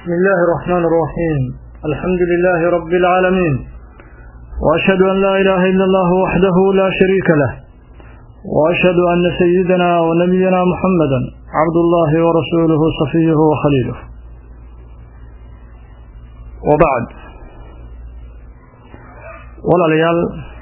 بسم الله الرحمن الرحيم الحمد لله رب العالمين وأشهد أن لا إله إلا الله وحده لا شريك له وأشهد أن سيدنا ونبينا محمدا عبد الله ورسوله صفيه وخليله وبعد ولا ليال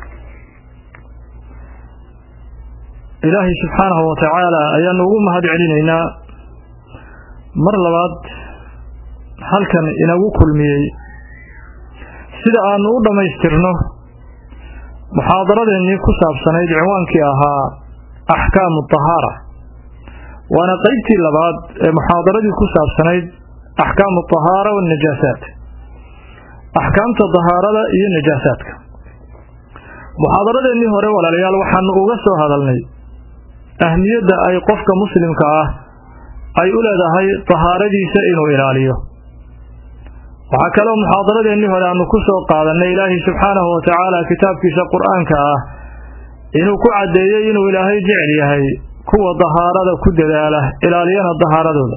إلهي سبحانه وتعالى أيان نقوم هذه علينا mar labaad halkan inagu kulmiyey sida aanu u dhammaystirno muxaadaradeennii ku saabsanayd cinwaankii ahaa axkaamu tahaara waana qeybtii labaad ee muxaadaradii ku saabsanayd axkaamu tahaara waannajaasaat axkaamta tahaarada iyo najaasaadka muxaadaradeennii hore walaalayaal waxaanu uga soo hadalnay ahmiyadda ay qofka muslimka ah ay u leedahay tahaaradiisa inuu ilaaliyo waxaa kaloo muxaadaradeennii hore aanu ku soo qaadannay ilaahay subxaanahu wa tacaala kitaabkiisa qur-aanka ah inuu ku caddeeyey inuu ilaahay jecel yahay kuwa dahaarada ku dadaala ilaaliyana dahaaradooda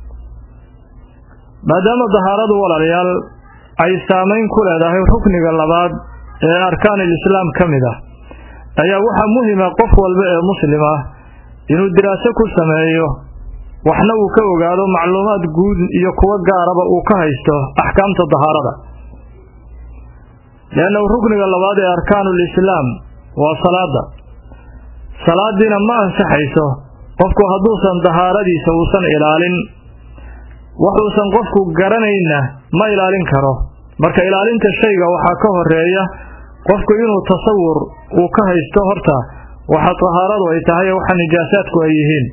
maadaama dahaaradu walaalayaal ay saamayn ku leedahay rukniga labaad ee arkaanul islaam ka mid ah ayaa waxaa muhima qof walba ee muslim ah inuu diraaso ku sameeyo waxna uu ka ogaado macluumaad guud iyo kuwo gaaraba uu ka haysto axkaamta dahaarada leannahu rukniga labaad ee arkaanul islaam waa salaada salaadiina ma ansaxayso qofku hadduusan dahaaradiisa uusan ilaalin waxuusan qofku garanayna ma ilaalin karo marka ilaalinta shayga waxaa ka horeeya qofku inuu tasawur uu ka haysto horta waxa dahaaradu ay tahay ee waxa nijaasaadku ay yihiin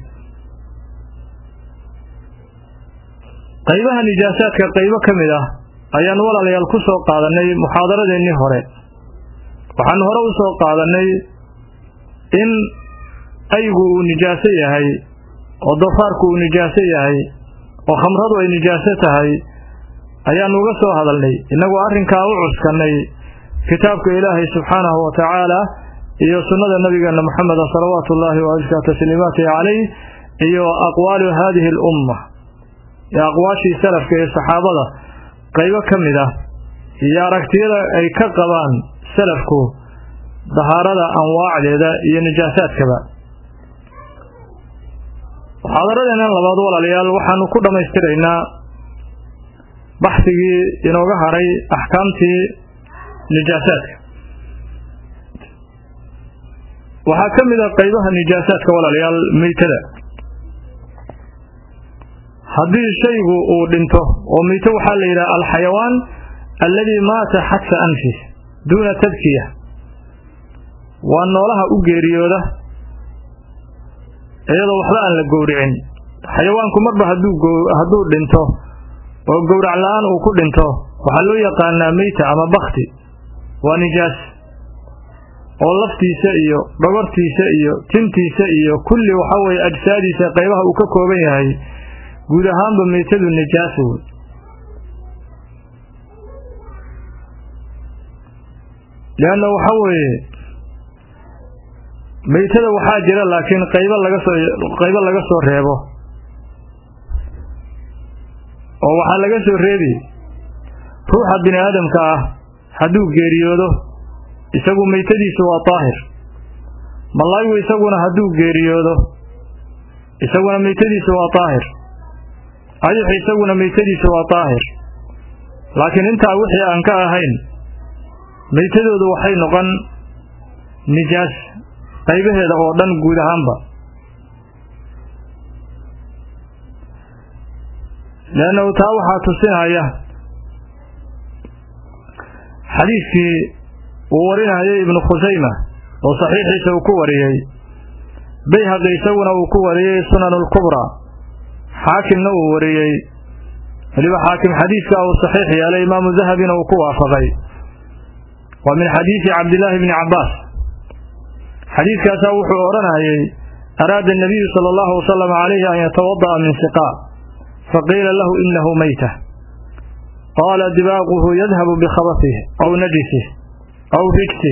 qaybaha nijaasaadka qaybo ka mid ah ayaanu walaalayaal ku soo qaadannay muxaadaradeennii hore waxaanu hore u soo qaadannay in aygu uu nijaaso yahay oo doofaarku uu nijaaso yahay oo khamradu ay nijaaso tahay ayaanu uga soo hadalnay innagoo arrinkaa u cuskannay kitaabka ilaahay subxaanahu wa tacaala iyo sunnada nabigeenna moxameda salawaatu ullaahi wa askaa tasliimaatihi calayh iyo aqwaalu haadihi alumma ee aqwaashii salafka ee saxaabada qaybo ka mid ah iyo aragtiyada ay ka qabaan salafku dahaarada anwaacdeeda iyo nijaasaadkaba muxaadaradeennan labaad walaalayaal waxaanu ku dhammaystiraynaa baxsigii inooga hadhay axkaamtii nijaasaadka waxaa ka mid a qaybaha nijaasaadka walaalayaal meytada haddii shaygu uu dhinto oo mito waxaa la yidhaha alxayawaan alladii maata xadfa anfih duuna tadkiya waa noolaha u geeriyooda iyadoo waxba aan la gowricin xayawaanku marba hadduu dhinto oo gowrac la-aan uu ku dhinto waxaa loo yaqaanaa meyta ama bakti waa nijaas oo laftiisa iyo dhogortiisa iyo tintiisa iyo kulli waxaa weeye ajsaadiisa qaybaha uu ka kooban yahay guud ahaanba meytadu nijaaso wey leanna waxa weeye meytada waxaa jira laakiin qaybo laga soo qaybo laga soo reebo oo waxaa laga soo reebi ruuxa bini aadamka ah hadduu geeriyoodo isagu meytadiisu waa daahir malaayigu isaguna hadduu geeriyoodo isaguna meytadiisu waa daahir ayux isaguna meytadiisu waa daahir laakiin intaa wixii aan ka ahayn meytadoodu waxay noqon nijaas qaybaheeda oo dhan guud ahaanba leannahu taa waxaa tusinaya xadiidkii uu warinayay ibnu khusayma oo saxiixiisa uu ku wariyey bayhaqi isaguna uu ku wariyey sunan alkubraa xaakimna uu wariyey weliba xaakim xadiidka uu saxiix yeelay imaamu dahabina uu ku waafaqay waa min xadiidi cabdillaahi bni cabbaas xadiidkaasaa wuxuu odhanayay araada الnabiyu salى اllahu wasalam calayhi an yatawada'a min siqaa faqiila lahu inahu meyta qaala dibaaquhu yadhabu bikhabasih aw najisih aw rigsih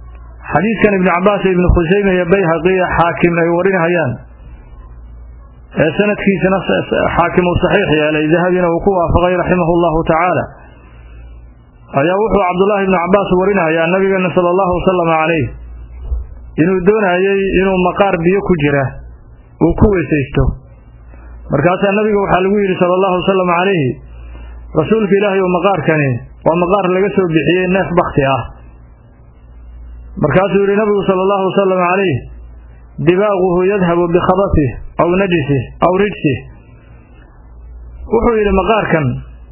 xadiidkan ibni cabbaas iyo ibni khusayme iyo bayhaqi iyo xaakim ay warinayaan ee sanadkiisana xaakim uu saxiix yeelay dahabina uu ku waafaqay raximahu llahu tacaala ayaa wuxuu cabdullaahi ibnu cabbaas warinayaa nabigeena sala allahu wasalam calayh inuu doonayey inuu maqaar biyo ku jira uu ku weysaysto markaasaa nabiga waxaa lagu yidhi sala allahu wasalam calayhi rasuulka ilaahay oo maqaarkani waa maqaar laga soo bixiyey neef bakti ah markaasuu yidhi nabigu sala allahu wasalam calayh dibaaquhu yadhabu bikhabatih aw najisih aw rijsih wuxuu yidhi maqaarkan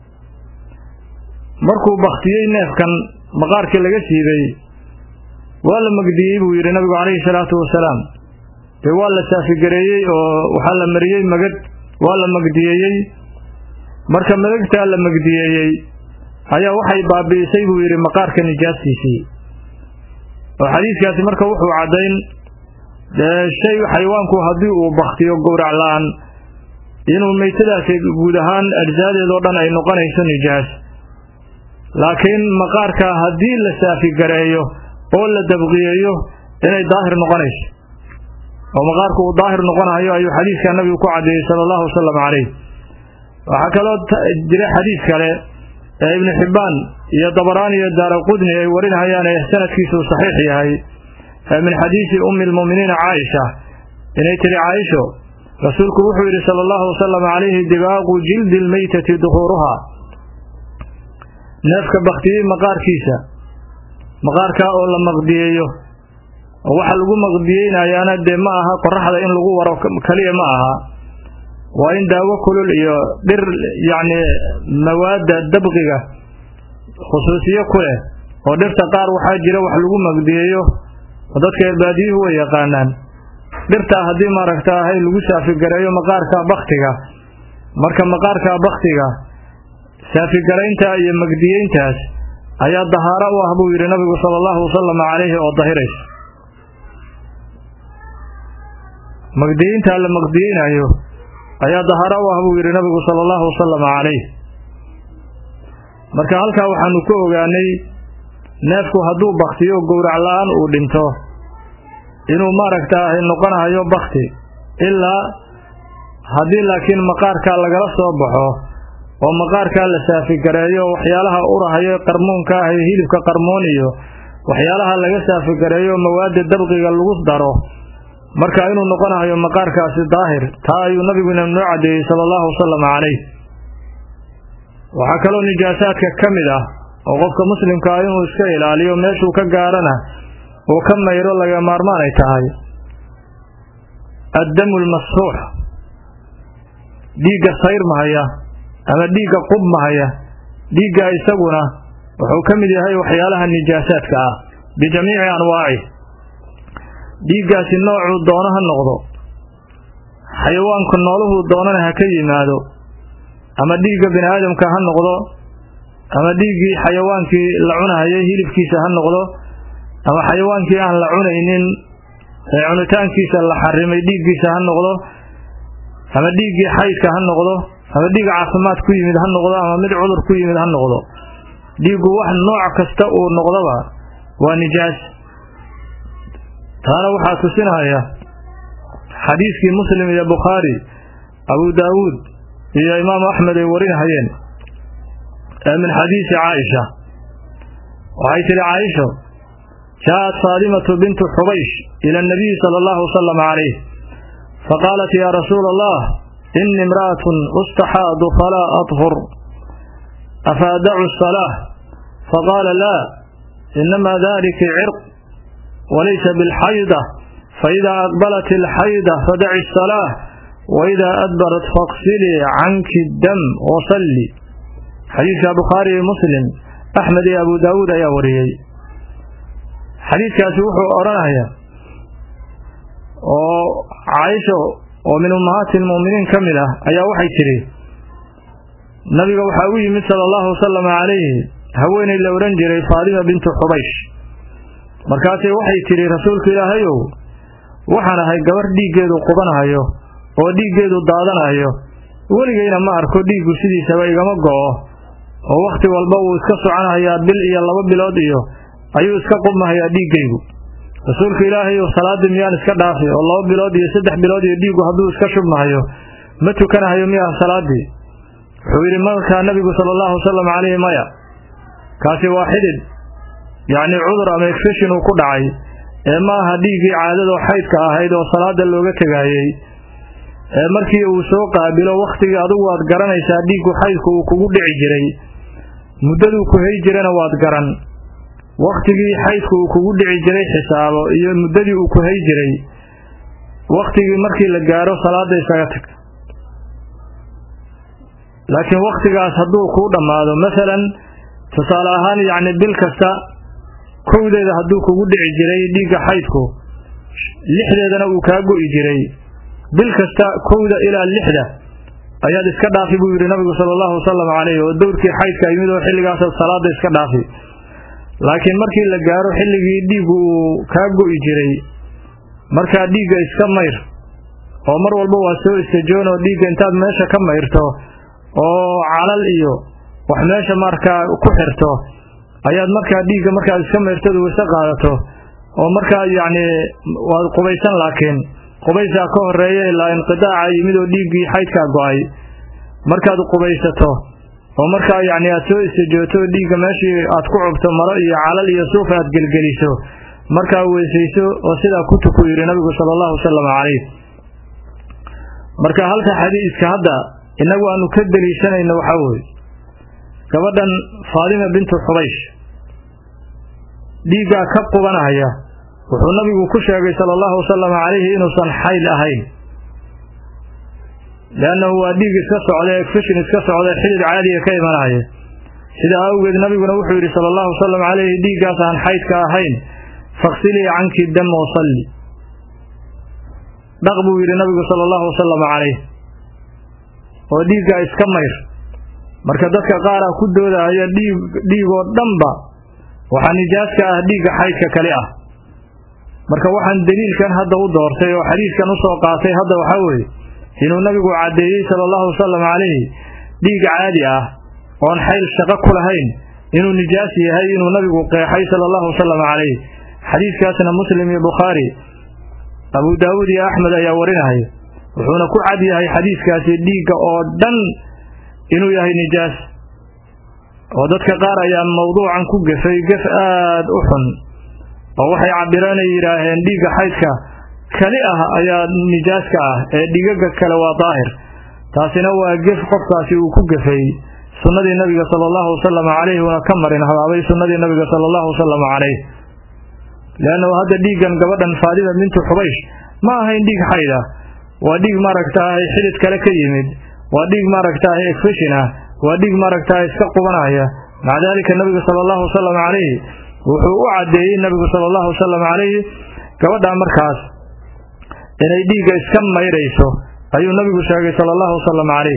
markuu baktiyey neefkan maqaarkii laga siibay waa la magdiyey buu yidhi nabigu calayhi salaatu wasalaam dee waa la saafigareeyey oo waxaa la mariyey magad waa la magdiyeeyey marka madagtaa la magdiyeeyey ayaa waxay baabi'isay buu yidhi maqaarka nijaastiisii oo xadiiskaasi marka wuxuu caddayn dee shay xayawaanku haddii uu baktiyo gowrac la-aan inuu meytadaasi guud ahaan ajsaadeedoo dhan ay noqonayso nijaas laakiin maqaarka haddii la saafigareeyo oo la dabqiyeeyo inay daahir noqonayso oo maqaarku uu daahir noqonayo ayuu xadiiskaa nabigu ku caddeeyey sala allahu wasalam calayh waxaa kaloo jira xadiis kale ee ibnu xibbaan iyo dabaraani iyo daara qudni ay warinayaan ee sanadkiisuu saxiix yahay min xadiisi ummi lmu'miniina caaisha inay tiri caaisho rasuulku wuxuu yidhi sala allahu wasalam calayhi dibaaqu jildi lmeytati duhuuruha neefka baktiyey maqaarkiisa maqaarkaa oo la maqdiyeeyo oo waxa lagu maqdiyeynayaana dee ma aha qoraxda in lagu waro keliya ma aha waa in daawo kulul iyo dhir yacni mawaadda dabqiga khusuusiyo ku leh oo dhirta qaar waxaa jira wax lagu maqdiyeeyo oo dadka erbaadiyuhu way yaqaanaan dhirtaa haddii maaragta ahay lagu saafigareeyo maqaarka baktiga marka maqaarka baktiga saafigaraynta iyo magdiyeyntaas ayaa dahaaro u ah buu yidhi nabigu sala allahu wasalam calayhi oo dahiraysa magdiyeyntaa la maqdiyeynayo ayaa dahaaro u ah buu yidhi nabigu sala allahu wasalam calayh marka halkaa waxaanu ku ogaanay neefku hadduu baktiyo gowrac la-aan uu dhinto inuu maaragta ahy noqonayo bakti ilaa haddii laakiin maqaarkaa lagala soo baxo oo maqaarkaa la saafigareeyo waxyaalaha urahayo qarmuunka ah ee hilibka qarmuun iyo waxyaalaha laga saafigareeyo mawaadda dabqiga lagu daro marka inuu noqonayo maqaarkaasi daahir taa ayuu nabiguna noo caddeeyey sala allahu wasalam calayh waxaa kaloo nijaasaadka ka mid ah oo qofka muslimka ah inuu iska ilaaliyo meeshuu ka gaarana uu ka mayro laga maarmaan ay tahay addamu lmasfuux dhiigga sayrmahaya ama dhiigga qubmahaya dhiigga isaguna wuxuu ka mid yahay waxyaalaha nijaasaadka ah bijamiici anwaaci dhiiggaasi noocuu doono ha noqdo xayawaanku nooluhuu doonana ha ka yimaado ama dhiigga bini aadamka ha noqdo ama dhiiggii xayawaankii la cunahayay hilibkiisa ha noqdo ama xayawaankii aan la cunaynin ee cunitaankiisa la xarimay dhiiggiisa ha noqdo ama dhiiggii xaydka ha noqdo ama dhiig caafimaad ku yimid ha noqdo ama mid cudur ku yimid ha noqdo dhiiggu wax nooc kasta uu noqdoba waa nijaas taana waxaa tusinaya xadiiskii muslim iyo bukhaari abu daawuud iyo imaamu axmed ay warinahayeen ee min xadiisi caaisha waxay tidhi caaisho jaaءat faadimatu bintu xubaysh ila اnabiyi sala allahu wasalam calayh faqaalat ya rasuula allah ini imra'atun ustaxaadu falaa adhur afa adacu الsalaaة faqaala laa inama dalika cirq walaysa biاlxayda faإida aqbalat اlxayda fadaci الsalaaة waإida adbarat faqsilii canki dam wasalli xadiidka bukhaari iyo muslim axmed iyo abu daawuud ayaa wariyey xadiidkaasi wuxuu odhanaya oo caaisho oo min ummahaati lmu'miniin ka mid ah ayaa waxay tidhi nabiga waxaa u yimid sala allahu wasalam calayhi haweenay la odhan jiray faadima bintu xubaysh markaasay waxay tidhi rasuulka ilaahayow waxaan ahay gabar dhiiggeedu qubanahayo oo dhiiggeedu daadanayo weligayna ma arko dhiiggu sidiisaba igama go'o oo wakhti walba wuu iska soconahayaa bil iyo laba bilood iyo ayuu iska qubmahayaa dhiiggaygu rasuulka ilaahay salaadii miyaan iska dhaafi oo laba bilood iyo saddex bilood iyo dhiiggu hadduu iska shubmahayo ma tukanahayo miyaha salaaddii wuxuu yidhi markaa nabigu sala allahu wasalam calayhi maya kaasi waa xidid yacni cudur ama efeshin uu ku dhacay ee ma aha dhiiggii caadadoo xaydka ahayd oo salaada looga tegaayey ee markii uu soo qaabilo wakhtigii adugu waad garanaysaa dhiiggu xaydku uu kugu dhici jiray muddaduu ku hay jirana waad garan wakhtigii xaydku uu kugu dhici jiray xisaabo iyo muddadii uu ku hay jiray wakhtigii markii la gaaro salaada isaga tag laakiin wakhtigaas hadduu kuu dhammaado masalan tusaale ahaan yacni bil kasta kowdeeda hadduu kugu dhici jiray dhiigga xaydku lixdeedana uu kaa go'i jiray bil kasta kowda ilaa lixda ayaad iska dhaafi buu yidhi nabigu sala allahu wasalam calayhi oo dowrkii xaydka yimid oo xilligaasaad salaada iska dhaafi laakiin markii la gaaro xilligii dhiiggu uu kaa go'i jiray markaa dhiigga iska mayr oo mar walba waa soo istajoon oo dhiigga intaad meesha ka mayrto oo calal iyo wax meesha markaa ku xirto ayaad markaa dhiigga markaad iska mayrtadu wayse qaadato oo markaa yacni waad qubaysan laakiin qubaysaa ka horeeya ilaa inqidaaca yimid oo dhiiggii xaydkaa go'ay markaad qubaysato oo markaa yacni aad soo istijooto dhiigga meeshii aad ku cubto maro iyo calal iyo suuf aad gelgeliso markaa weysayso oo sidaa ku tuku yidhi nabigu sala allahu wasalam calayh marka halka xadiiska hadda innagu aanu ka deliishanayno waxaa weeye gabadhan faadima bintu xubaysh dhiiggaa ka qubanaya wuxuu nabigu ku sheegay sala allahu wasalam calayhi inuusan xayl ahayn leannahu waa dhiig iska socda efishin iska socda xidid caadiga ka imanaya sidaa awgeed nabiguna wuxuu yidhi sala allahu wasalam calayhi dhiiggaas aan xaydka ahayn faksilii canki dam wasalli dhaq buu yidhi nabigu sala allahu wasalam calayh oo dhiiggaa iska mayr marka dadka qaaraa ku doodahaya dhiig dhiigoo dhanba waxaa nijaaska ah dhiigga xaydka kali ah marka waxaan deliilkan hadda u doortay oo xadiidkan u soo qaatay hadda waxaa weeye inuu nabigu caddeeyey sala allahu wasalam calayhi dhiig caadi ah oon xayl shaqo ku lahayn inuu nijaas yahay inuu nabigu qeexay sala allahu wasalam calayh xadiidkaasna muslim iyo bukhaari abu daawuud iyo axmed ayaa warinahaya wuxuuna ku cad yahay xadiidkaasi dhiigga oo dhan inuu yahay nijaas oo dadka qaar ayaa mawduucan ku gefay gef aad u xun oo waxay cabireenay yidhaaheen dhiigga xaydka kali ah ayaa nijaaska ah ee dhigaga kale waa daahir taasina waa gef qofkaasi uu ku gefay sunnadii nabiga sala allahu wasalam calayhi una ka marin habaabay sunnadii nabiga sala allahu wasalam calayh leannahu hadda dhiiggan gabadhan faadima bintu xubaysh ma ahayn dhiig xayd ah waa dhiig maaragtaahay xidid kale ka yimid waa dhiig maaragtaahay efeshin ah waa dhiig maaragtaahay iska qubanaya maca daalika nabigu sala allahu wasalam calayhi wuxuu u caddeeyey nabigu sala allahu wasalam calayhi gabadhaa markaas inay dhiigga iska mayrayso ayuu nabigu sheegay sala allahu wasalam calayh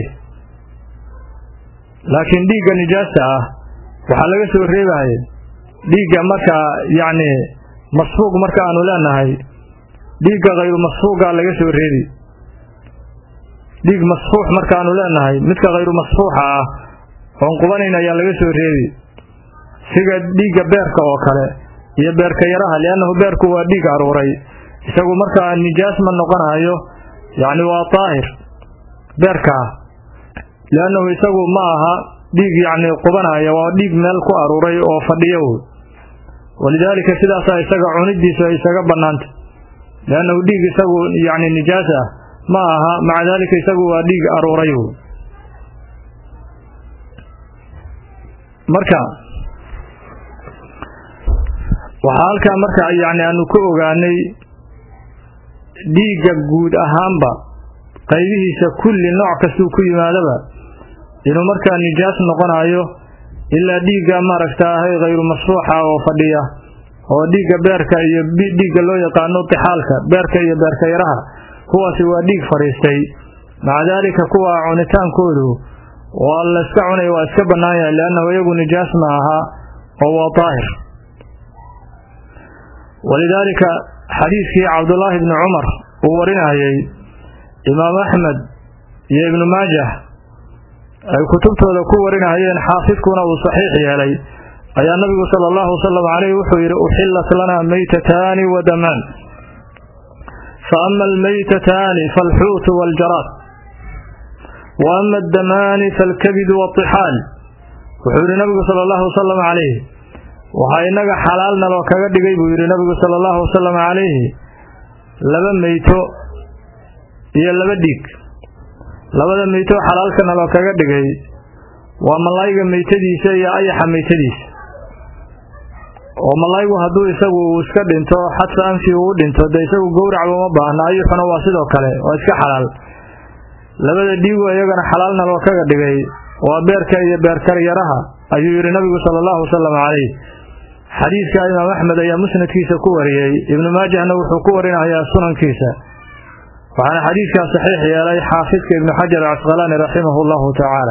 laakiin dhiigga nijaasta ah waxaa laga soo reebaya dhiigga markaa yacni masfuuq marka aanu leenahay dhiigga khayru masfuuqa laga soo reebi dhiig masfuux markaanu leenahay midka khayru masfuuxa ah oon qubanayn ayaa laga soo reebi siga dhiigga beerka oo kale iyo beerka yaraha liannahu beerku waa dhiig aruuray isagu markaa nijaas ma noqonayo yacni waa daahir beerkaa liannahu isagu ma aha dhiig yacni qubanaya waa dhiig meel ku aruuray oo fadhiyo wey walidaalika sidaasaa isaga cunidiisu ay isaga bannaantay liannahu dhiig isagu yacni nijaas ah ma aha maca daalika isagu waa dhiig aruuray wey marka waxaa halkaa marka yacni aanu ka ogaanay dhiigga guud ahaanba qaybihiisa kulli nooc kastuu ku yimaadaba inuu markaa nijaas noqonayo ilaa dhiigga maaragtaahay khayru masfuuxa oo fadhiya oo dhiigga beerka iyo dhiigga loo yaqaano tixaalka beerka iyo beerka yaraha kuwaasi waa dhiig fadhiistay maca daalika kuwa cunitaankoodu waa layska cunaya waa iska bannaan yahay liannahu iyagu nijaas ma aha oo waa daahir walidaalika xadiidkii cabdullaahi bni cumar uu warinayay imaam axmed iyo ibnu maajah ay kutubtooda ku warinahayeen xaafidkuna uu saxiix yeelay ayaa nabigu sala allahu wasalam calayh wuxuu yidhi uxillat lana maytataani wa damaan fa ama almaytataani faalxuutu waljaraad wa ama addamaani faalkabidu waatixaal wuxuu yidhi nabigu sala allahu wasalam calayhi waxaa inaga xalaalna loo kaga dhigay buu yidhi nabigu sala allahu wasalam calayhi laba meyto iyo laba dhiig labada meyto xalaalkana loo kaga dhigay waa malayga meytadiisa iyo ayaxa meytadiisa oo malaygu hadduu isagu uu iska dhinto xadfa anfi uu dhinto dee isagu gowracba uma baahna ayuxuna waa sidoo kale waa iska xalaal labada dhiigu iyagana xalaalna loo kaga dhigay waa beerka iyo beerkaryaraha ayuu yidhi nabigu sala allahu wasalam calayh xadiidka imaam axmed ayaa musnadkiisa ku wariyey ibnu maajahna wuxuu ku warinayaa sunankiisa waxaana xadiidkaa saxiix yeelay xaafidka ibnu xajar acasqalaani raximahu llahu tacaala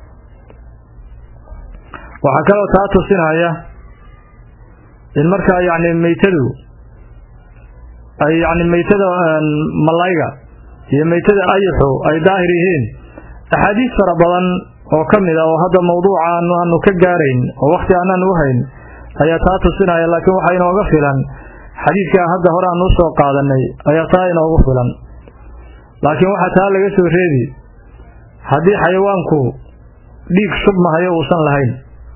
waxaa kaloo taa tusinaya in markaa yacni meytadu ay yacni meytada malayga iyo meytada ayuxu ay daahir yihiin axaadiis fara badan oo ka mid a oo hadda mawduuca aanu aanu ka gaarayn oo wakhti aanaan u hayn ayaa taa tusinaya laakiin waxaa inooga filan xadiidkaa hadda hore aanu usoo qaadanay ayaa taa inoogu filan laakiin waxaa taa laga soo reebi haddii xayawaanku dhiig shubmahayo uusan lahayn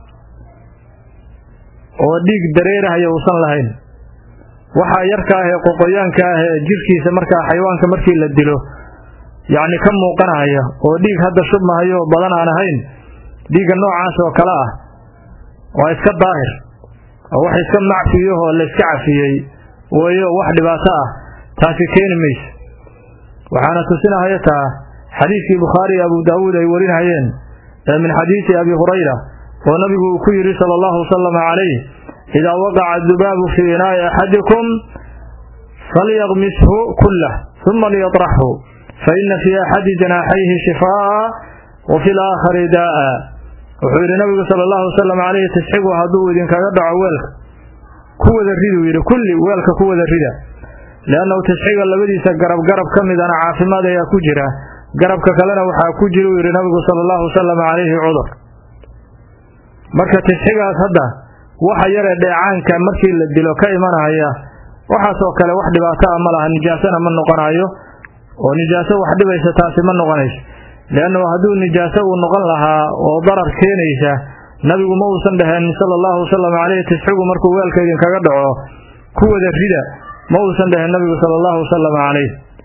oo dhiig dareerahayo uusan lahayn waxaa yarka ah ee qoqoyaanka ah ee jirkiisa markaa xayawaanka markii la dilo yacni ka muuqanaya oo dhiig hadda shubmahayo badan aan ahayn dhiigga noocaas oo kale ah waa iska daahir oo wax iska macfiyahoo la iska cafiyey weeyo wax dhibaato ah taasi keeni mayso waxaana tusinahaya taa xadiidkii bukhaari iyo abu daawuud ay warinayeen ee min xadiisi abi hurayra oo nabigu uu ku yidhi sala allahu wasalam calayh idaa waqaca dubaabu fii inaa'i axadikum falyaqmishu kullah uma liyatraxhu faina fii axadi janaaxayhi shifaa'a wa fi laakhari daa'a wuxuu yidhi nabigu sala allahu wasalam calayhi tasxigu hadduu idinkaga dhaco weelka ku wada riduu yidhi kulli weelka ku wada rida liannahu tasxiga labadiisa garab garab ka midana caafimaad ayaa ku jira garabka kalena waxaa ku jira uu yidhi nabigu sala allahu wasalam calayhi cudur marka tasxigaas hadda waxa yaree dheecaanka markii la dilo ka imanaya waxaasoo kale wax dhibaato ah ma laha nijaasona ma noqonayo oo nijaaso wax dhibaysa taasi ma noqonayso liannahu hadduu nijaaso uu noqon lahaa oo darar keenaysa nabigu ma uusan dhaheen sala allahu wasalam caleyhi tasxigu markuu weelka idinkaga dhaco ku wada rida ma uusan dhaheen nabigu sala allahu wasalam calayh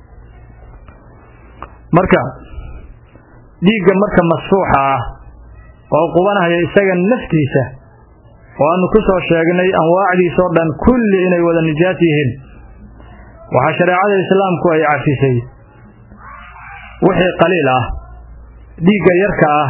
marka dhiigga marka masfuuxa ah oo qubanaya isaga naftiisa oo aanu ku soo sheegnay anwaacdiisoo dhan kulli inay wada nijaas yihiin waxaa shareecada islaamku ay cafisay wixii qaliil ah dhiigga yarka ah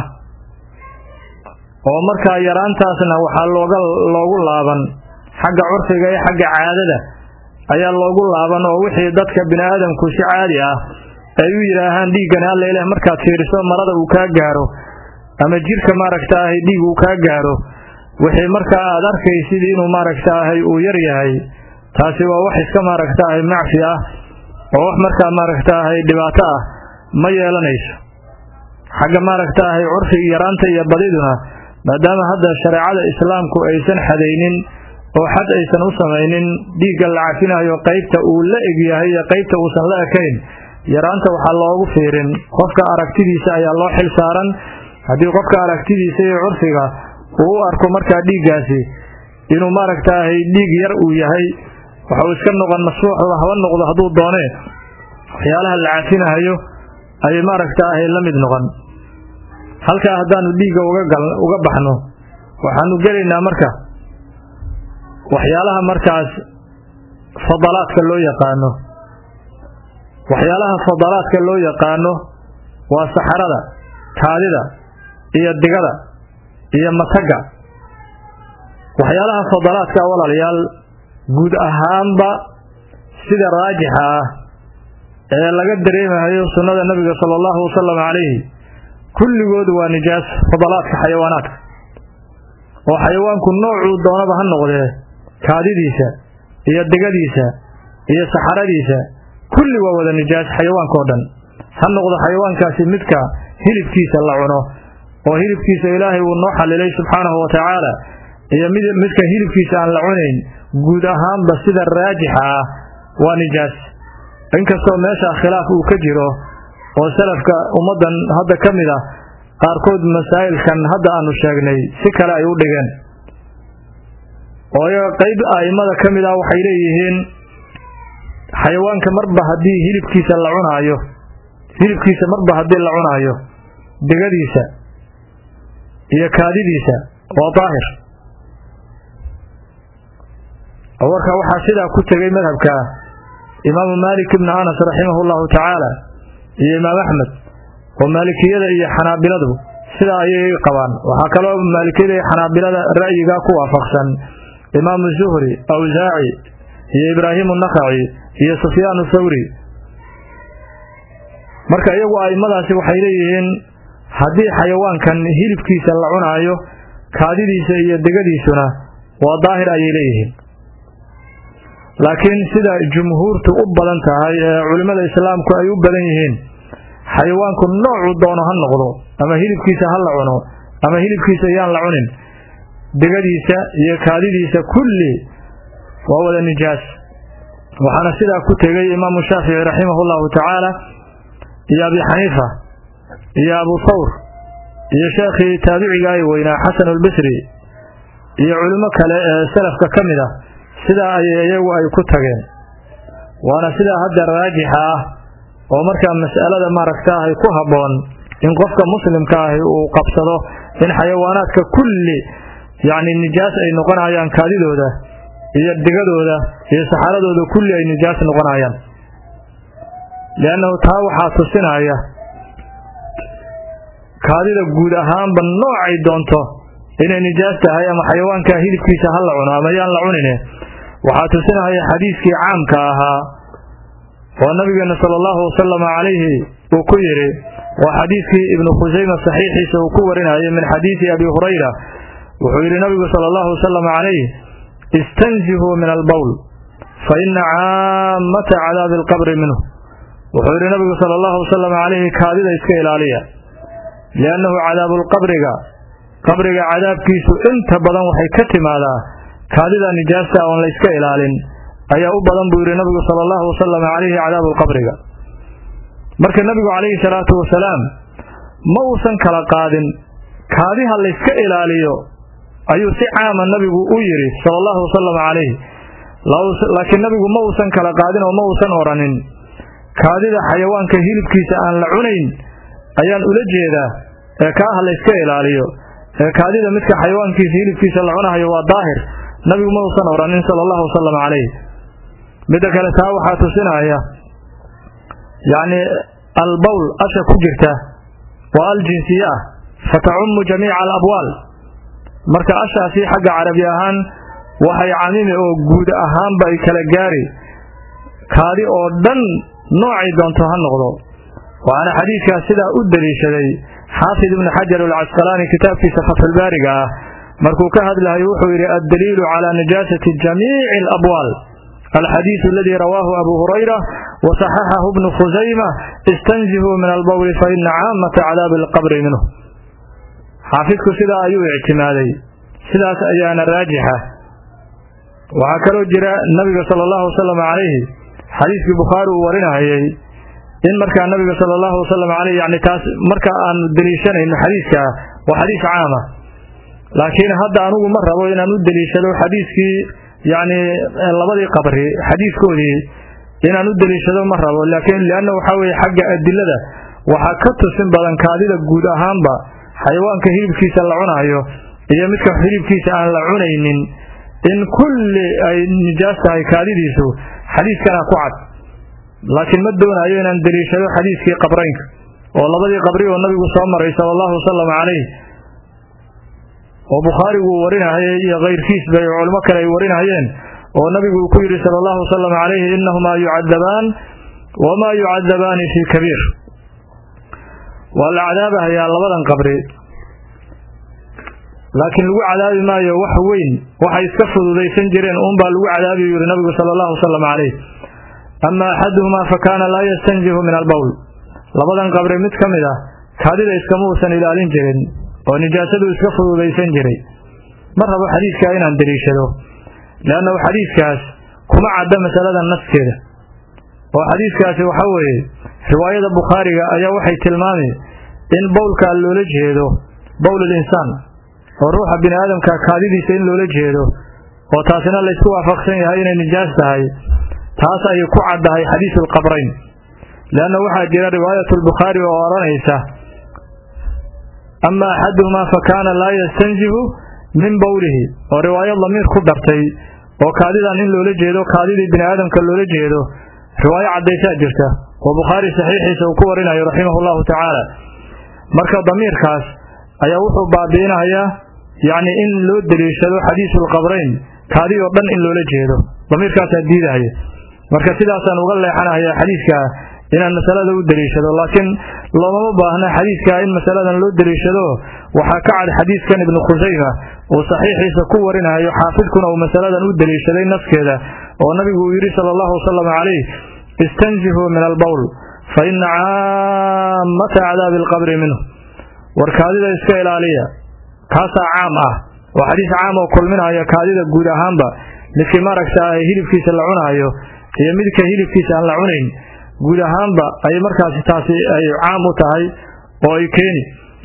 oo markaa yaraantaasna waxaa looga loogu laaban xagga curfiga iyo xagga caadada ayaa loogu laaban oo wixii dadka bini aadamku si caadi ah ay u yidhaahaan dhiiggani alla ileh markaad fiiriso marada uu kaa gaaro ama jirka maaragtaahay dhiig uu kaa gaaro wixii markaa aad arkaysid inuu maaragtaahay uu yar yahay taasi waa wax iska maaragtaahay macfi ah oo wax markaa maaragtaahay dhibaato ah ma yeelanayso xagga maaragtaahay curfiga yaraanta iyo badiduna maadaama hadda shareecada islaamku aysan xadaynin oo xad aysan u samaynin dhiigga la cafinayo qaybta uu la egyahay iyo qaybta uusan la ekayn yaraanta waxaa loogu fiirin qofka aragtidiisa ayaa loo xil saaran haddii qofka aragtidiisa iyo curfiga uu u arko markaa dhiiggaasi inuu maaragtaahay dhiig yar uu yahay waxau iska noqon masfuuxda haba noqdo hadduu doonee waxyaalaha la cafinahayo ayay maaragtaahay la mid noqon halkaa haddaanu dhiigga uga baxno waxaanu gelaynaa marka waxyaalaha markaas fadalaadka loo yaqaano waxyaalaha fadalaadka loo yaqaano waa saxarada kaadida iyo digada iyo matagga waxyaalaha fadalaadka walaalayaal guud ahaanba sida raajixa ah ee laga dareemahayo sunnada nabiga sala allahu wasalam calayhi kulligood waa nijaas fadalaadka xayawaanaadka oo xayawaanku noocuu doonaba ha noqdee kaadidiisa iyo digadiisa iyo saxaradiisa kulli waa wada nijaas xayawaanka oo dhan ha noqdo xayawaankaasi midka hilibkiisa la cuno oo hilibkiisa ilaahay uu noo xalilay subxaanahu wa tacaala iyo midka hilibkiisa aan la cunayn guud ahaanba sida raajixa ah waa nijaas inkastoo meesha khilaaf uu ka jiro oo salafka ummaddan hadda ka mid ah qaarkood masaa'ilkan hadda aanu sheegnay si kale ay u dhigeen oo iyaga qayb a'immada ka mid ah waxay leeyihiin xayawaanka marba haddii hilibkiisa la cunaayo hilibkiisa marba haddii la cunaayo degadiisa iyo kaadidiisa waa daahir oo warka waxaa sidaa ku tegay madhabka imaamu maalik ibnu anas raximahu llahu tacaala iyo imaam axmed oo maalikiyada iyo xanaabiladu sidaa ayay qabaan waxaa kaloo maalikiyada iyo xanaabilada ra'yigaa ku waafaqsan imaamu zuhri awsaaci iyo ibraahimu nakaci iyo sufyaanu thawri marka iyagu a'immadaasi waxay leeyihiin haddii xayawaankan hilibkiisa la cunaayo kaadidiisa iyo degadiisuna waa daahir ayay leeyihiin laakiin sida jumhuurtu u badan tahay ee culimmada islaamku ay u badan yihiin xayawaanku noocu doono ha noqdo ama hilibkiisa ha la cuno ama hilibkiisa yaan la cunin degadiisa iyo kaadidiisa kulli waa wada nijaas waxaana sidaa ku tegay imaamu shaafici raximahu llahu tacaala iyo abi xaniifa iyo abu thawr iyo sheekhii taabiciga ay weynaa xasan albasri iyo culimo kale ee salafka ka mid ah sidaa ayay iyagu ay ku tageen waana sidaa hadda raajixa ah oo markaa mas'alada maaragta ahy ku habboon in qofka muslimka ahi uu qabsado in xayawaanaadka kulli yacni nijaas ay noqonayaan kaadidooda iyo digadooda iyo saxaradooda kulli ay nijaas noqonayaan liannahu taa waxaa tusinaya kaadida guud ahaanba noocay doonto inay nijaas tahay ama xayawaanka hilibkiisa ha la cuno ama yaan la cunine waxaa tusinaya xadiiskii caamka ahaa oo nabigeena sala allahu wasalama calayhi uu ku yidhi waa xadiidkii ibnu khusayma saxiixiisa uu ku warinayay min xadiidi abi hurayra wuxuu yidhi nabigu sala allahu wasalama calayh istanzihuu min albowl fa ina caamata cadaabi alqabri minhu wuxuu yidhi nabigu sala allahu wasalam calayhi kaadida iska ilaaliya liannahu cadaabulqabriga qabriga cadaabkiisu inta badan waxay ka timaadaa kaadida nijaasta oon la yska ilaalin ayaa u badan buu yidhi nabigu sala allahu wasalam calayhi cadaabulqabriga marka nebigu calayhi salaatu wasalaam ma uusan kala qaadin kaadiha layska ilaaliyo ayuu si caama nabigu u yidhi sala allahu wasalam calayh laakiin nabigu ma uusan kala qaadin oo ma uusan odhanin kaadida xayawaanka hilibkiisa aan la cunayn ayaan ula jeedaa ee kaaha layska ilaaliyo ee kaadida midka xayawaankiisa hilibkiisa la cunahayo waa daahir nabigu ma uusan odhanin sala allahu wasalam calayh midda kale taa waxaa tusinaya yacni albowl asha ku jirta waa al jinsiye ah fatacummu jamiica alabwaal marka ashaasi xagga carabi ahaan waxay camimi oo guud ahaanba ay kala gaari kaadi oo dhan noocay doonto ha noqdo waxaana xadiidkaas sidaa u deliishaday xaafid ibnu xajar alcasqalaani kitaabkiisa fatxulbaariga ah markuu ka hadlahay wuxuu yidhi addaliilu calaa nijaasati jamiici alabwaal alxadiidu aladii rawaahu abu hurayra wasaxaxahu bnu khusayma istanzihuu min albowli fa ina caamata cadaabi alqabri minhu xaafidku sidaa ayuu ictimaaday sidaas ayaana raajixa waxaa kaloo jira nabiga sala allahu wasalam calayhi xadiiskii bukhaari uu warinahayey in markaa nabiga sala allahu wasalam caleyh yani taas marka aanu deliishanayno xadiiskaa waa xadiis caama laakiin hadda anugu ma rabo inaan u deliishado xadiiskii yacni labadii qabri xadiiskoodii inaan u deliishado ma rabo laakiin lianna waxaa weeye xagga adilada waxaa ka tusin badan kaadida guud ahaanba xayawaanka hilibkiisa la cunaayo iyo midka hilibkiisa aan la cunaynin in kulli ay nijaas tahay kaadidiisu xadiiskana ku cad laakiin ma doonayo inaan deliishado xadiiskii qabraynka oo labadii qabri oo nabigu soo maray sala allahu wasalam calayh oo bukhaarigu uu warinahayay iyo kayrkiisba iyo culimo kale ay warinahayeen oo nabigu uu ku yidhi sala allahu wasalam calayhi innahumaa yucadabaan wamaa yucadabaani fii kabiir waa la cadaabahayaa labadan qabri laakiin lagu cadaabi maayo wax weyn waxay iska fududaysan jireen uunbaa lagu cadaabiyu yidhi nabigu sala allahu wasalam calayh ama axaduhumaa fa kaana laa yastanjihu min albowl labadan qabri mid ka mid ah kaadida iskama uusan ilaalin jirin oo nijaasadu iska fududaysan jiray ma rabo xadiidkaa inaan deliishado leannahu xadiidkaas kuma cadda masalada naskeeda oo xadiiskaasi waxa weeye riwaayada bukhaariga ayaa waxay tilmaami in bowlkaa loola jeedo bowlul insaan oo ruuxa bini aadamka kaadidiisa in loola jeedo oo taasina laysku waafaqsan yahay inay nijaas tahay taas ayay ku caddahay xadiisulqabrayn leanna waxaa jira riwaayatulbukhaari oo odhanaysa ama axaduhumaa fa kaana laa yastanjihu min bowlihi oo riwaayo damiir ku dartay oo kaadidan in loola jeedo kaadidii bini aadamka loola jeedo riwaayo caddaysaa jirta oo bukhaari saxiixiisa uu ku warinayo raximahu llahu tacaala marka damiirkaas ayaa wuxuu baabi'inayaa yacni in loo deliishado xadiisulqabrayn kaadi oo dhan in loola jeedo damiirkaasaa diidahaya marka sidaasaan uga leexanaya xadiidka inaan masalada u deliishado laakiin loomama baahna xadiidka in masaladan loo deliishado waxaa ka cad xadiidkan ibnu khusayma uu saxiixiisa ku warinayo xaafidkuna uu masaladan u deliishaday nafkeeda oo nabigu uu yidhi sala allahu wasalam calayh istanjihuu min albowl fa ina caamata cadaabi alqabri minhu war kaadida iska ilaaliya kaasaa caam ah oo xadiis caam oo kulminaya kaadida guud ahaanba midkii maaragta ah hilibkiisa la cunaayo iyo midka hilibkiisa aan la cunayn guud ahaanba ay markaasi taasi ay caam u tahay oo ay keeni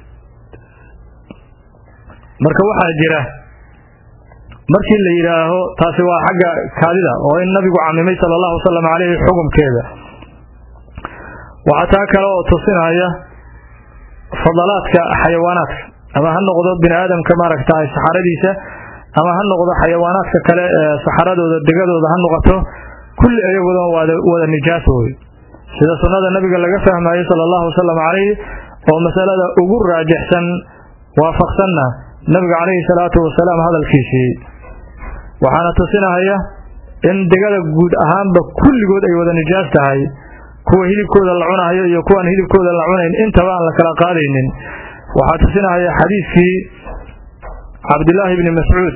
marka waxaa jira markii la yidhaaho taasi waa xagga kaadida oo in nabigu camimay sala allahu wasalam caleyhi xukumkeeda waxaa taa kale oo tusinaya fadalaadka xayawaanaadka ama ha noqdo bini aadamka maaragtahay saxaradiisa ama ha noqdo xayawaanaadka kale ee saxaradooda degadooda ha noqoto kulli iyagoodana waada wada nijaas wey sida sunnada nabiga laga fahmayo sala allahu wasalam calayhi oo masalada ugu raajixsan waafaqsanna nabiga calayhi salaatu wasalaam hadalkiisii waxaana tusinahaya in degada guud ahaanba kulligood ay wada nijaas tahay kuwa hilibkooda la cunahayo iyo kuwaan hilibkooda la cunayn intaba aan la kala qaadaynin waxaa tusinahaya xadiidkii cabdilaahi bni mascuud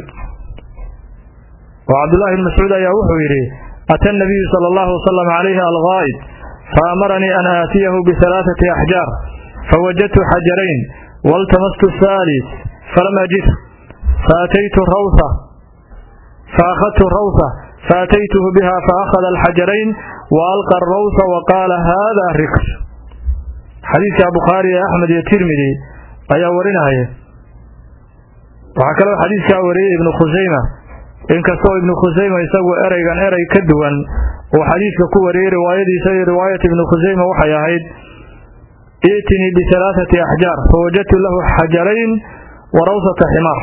oo cabdullahi bni mascuud ayaa wuxuu yidhi ata nabiyu sala allahu wasalam calayhi algaa'id faamaranii an aatiyahu bihalaaثati axjaar fawajadtu xajarayn waltamastu haalis falam ajid faataytu rawha faakhadtu rawha faataytuhu biha faakhada alxajarayn waalqa arawha waqaala hada riks xadiidka bukhaari ee axmed iyo tirmidi ayaa warinaya waxaa kaloo xadiidkaa wariyey ibnu khusayma inkastoo ibnu khusayma isagu ereygan erey ka duwan uu xadiidka ku wariyey riwaayadiisa iyo riwaayat ibnu khusayma waxay ahayd itinii bihalaaثati axjaar fawajadtu lahu xajarayn wa rawsata ximaar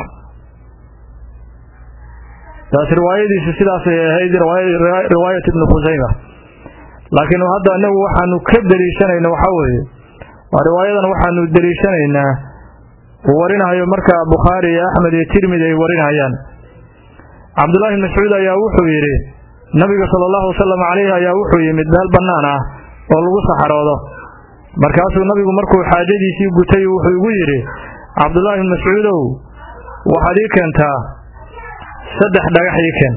taas riwaayadiisu sidaasay ahayd riwaayat ibnu khusayma laakiin hadda inagu waxaanu ka deliishanayna waxaa weeye waa riwaayadan waxaanu deliishanaynaa uu warinayo marka bukhaari iyo axmed iyo tirmidi ay warinayaan cabdullaahi mascuud ayaa wuxuu yidhi nabiga sala allahu wasalam calayhi ayaa wuxuu yimid meel bannaan ah oo lagu saxaroodo markaasuu nabigu markuu xaajadiisii gutay wuxuu igu yidhi cabdullaahi bn mascuudow waxaad ii keentaa saddex dhagax ii keen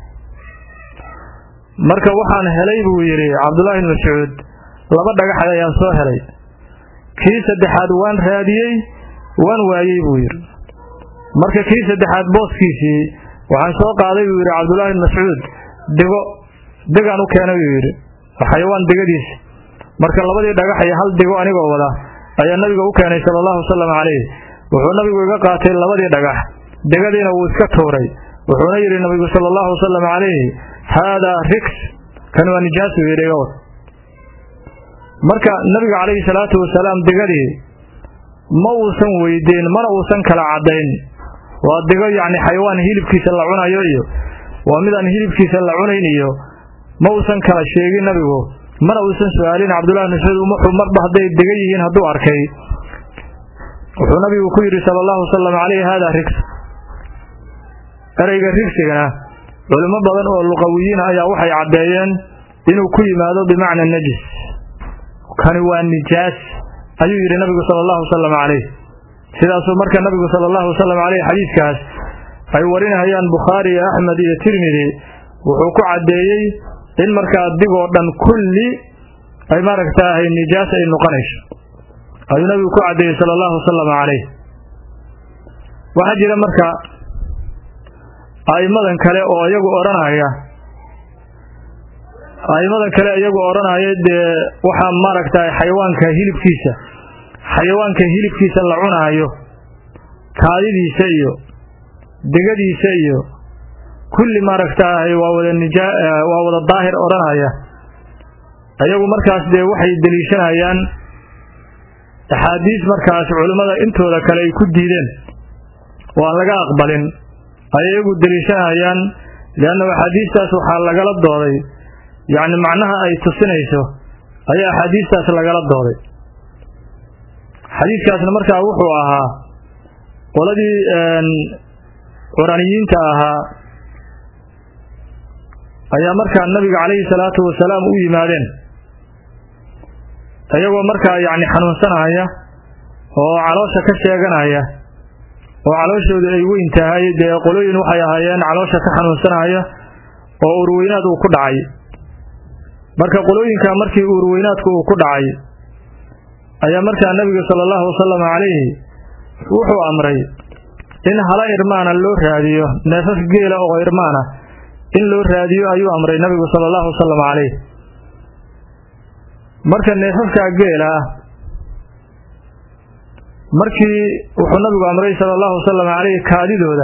marka waxaan helay buu yidhi cabdullaahi bn mascuud laba dhagax ayaan soo helay kii saddexaad waan raadiyey waan waayey buu yidhi marka kii saddexaad booskiisii waxaan soo qaaday buu yidhi cabdullaahi bn mascuud dego degaan u keenay buu yidhi xayawaan degadiisa marka labadii dhagax iyo hal dego anigoo wada ayaa nabiga u keenay sala allahu wasalam calayh wuxuu nabigu iga qaatay labadii dhagax degadiina wuu iska tuuray wuxuuna yidhi nabigu sala allahu wasalam calayhi haadaa riks kan waa nijaasu yidhi iga wad marka nabiga calayhi salaatu wasalaam degadii ma uusan weydiin mana uusan kala caddayn waa dego yacni xayawaan hilibkiisa la cunayo iyo waa mid aan hilibkiisa la cunayn iyo ma uusan kala sheegin nabigu mana uusan su-aalin cabdullahi mascuud wuxuu marba hadday dega yihiin hadduu arkay wuxuu nabigu ku yidhi sala allahu wasalam calayhi haadaa rigs ereyga rigsigana culimo badan oo luqawiyiin ayaa waxay caddeeyeen inuu ku yimaado bimacna najis kani waa nijaas ayuu yidhi nabigu sala allahu wasalam calayh sidaasuu marka nabigu sala allahu wasalam caleyh xadiidkaas ay warinayaan bukhaari iyo axmed iyo tirmidi wuxuu ku caddeeyey in markaa digoo dhan kulli ay maaragtaahay nijaas ay noqonayso ayuu nabigu ku caddeeyey sala allahu wasalam calayh waxaa jira marka a'immadan kale oo iyagu odhanaya aimada kale iyagu odhanaya dee waxaa maaragtay xayawaanka hilibkiisa xayawaanka hilibkiisa la cunaayo kaadidiisa iyo degadiisa iyo kulli maaragtaahay waa wada nija waa wada daahir odhanaya iyagu markaas dee waxay deliishanayaan axaadiis markaas culimmada intooda kale ay ku diideen oo aan laga aqbalin ayay iyagu deliishanayaan liannahu axaadiistaas waxaa lagala dooday yacni macnaha ay tusinayso ayaa axaadiistaas lagala dooday xadiidkaasna markaa wuxuu ahaa qoladii curaniyiinta ahaa ayaa markaa nabiga calayhi salaatu wasalaam u yimaadeen iyagoo markaa yacni xanuunsanaya oo caloosha ka sheeganaya oo calooshooda ay weyn tahay dee qolooyin waxay ahaayeen caloosha ka xanuunsanaya oo urweynaad uu ku dhacay marka qolooyinka markii urweynaadku uu ku dhacay ayaa markaa nebiga sala allahu wasalam calayhi wuxuu amray in hala irmaana loo raadiyo neefaf geela oo irmaana in loo raadiyo ayuu amray nabigu sala allahu wasalam calayh marka neefafkaa geela ah markii wuxuu nabigu amray sala allahu wasalam calayh kaadidooda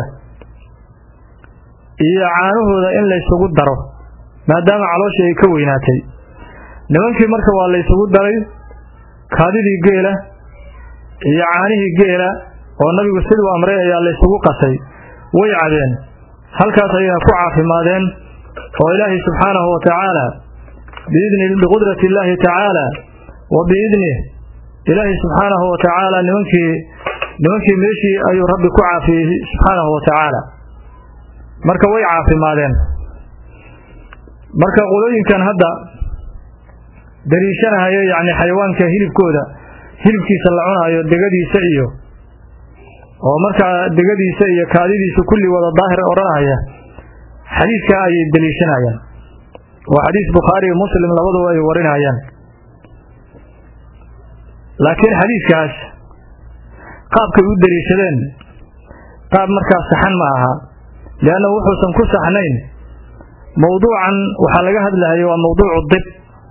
iyo caanahooda in laysugu daro maadaama calooshii ay ka weynaatay nimankii marka waa laysugu daray kaadidii geela iyo caanihii geela oo nabigu siduu amray ayaa laysugu qasay way cabeen halkaas ayayna ku caafimaadeen oo ilaahay subxaanahu wa tacaala biidni biqudrati illaahi tacaala wa biidnih ilaahay subxaanahu wa tacaala nimankii nimankii meeshii ayuu rabbi ku caafiyey subxaanahu wa tacaala marka way caafimaadeen marka qolooyinkan hadda daliishanahaya yacni xayawaanka hilibkooda hilibkiisa la cunaayo degadiisa iyo oo markaa degadiisa iyo kaadidiisa kulli wada daahir odhanaya xadiidkaa ayay deliishanayaan waa xadiis bukhaari iyo muslim labaduba ay warinayaan laakiin xadiidkaas qaabkay u deliishadeen qaab markaas saxan ma aha lianna wuxuusan ku saxnayn mowduucan waxaa laga hadlahaya waa mowduucu dib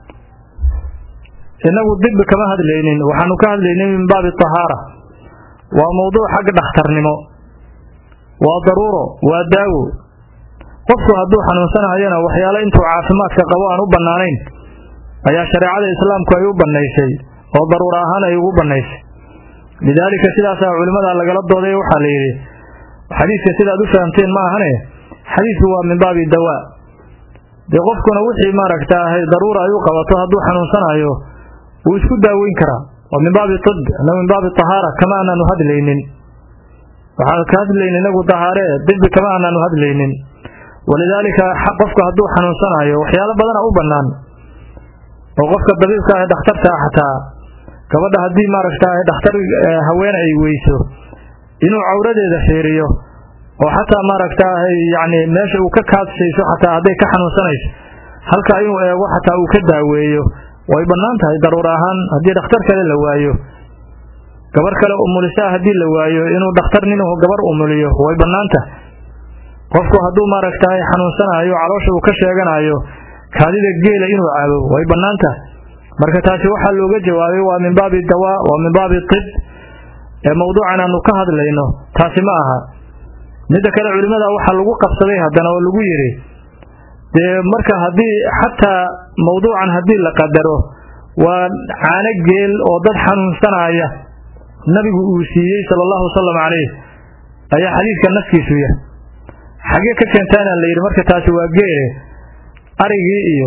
innagu dibbi kama hadlaynin waxaanu ka hadlaynay min baabi tahaara waa mowduuc xagga dhakhtarnimo waa daruuro waa daawo qofku hadduu xanuunsanayana waxyaale intuu caafimaadka qabo aan u bannaanayn ayaa shareecada islaamku ay u bannaysay oo daruuro ahaan ay ugu bannaysay lidaalika sidaasaa culimmada lagala dooday waxaa la yidhi xadiidka sidaad u fahamteen ma ahane xadiidku waa min baabi dawaa dee qofkuna wixii maaragtaahay daruura ay u qabato hadduu xanuunsanayo wuu isku daaweyn karaa waa min baabi tib inagu min baabi tahaara kama aanaanu hadlaynin waxaan ka hadlaynin inagu tahaare dibi kama aanaanu hadlaynin walidaalika qofku hadduu xanuunsanayo waxyaalo badana u bannaan oo qofka dabiibka ah dhakhtarka ah xataa gabadha haddii maaragtaa dhakhtar haween ay weyso inuu cawradeeda fiiriyo oo xataa maaragtaahay yacni meesha uu ka kaadsayso xataa hadday ka xanuunsanayso halkaa inuu eego xataa uu ka daaweeyo way bannaan tahay daruur ahaan haddii dhakhtar kale la waayo gabar kale umulisaa haddii la waayo inuu dhakhtar ninuu gabar umuliyo way bannaan tahay qofku hadduu maaragtahay xanuunsanayo caloosha uu ka sheeganayo kaadida geela inuu cabo way bannaan tahay marka taasi waxaa looga jawaabay waa min baabi dawaa waa min baabi tib ee mowduucan aanu ka hadlayno taasi ma aha midda kale culimmada waxaa lagu qabsaday haddana oo lagu yidhi dee marka haddii xataa mawduucan haddii la qadaro waa caano geel oo dad xanuunsanaya nabigu uu siiyey sala allahu wasalam calayh ayaa xadiidka naskiisu yahay xagee ka keentaana la yidhi marka taasi waa geele arigii iyo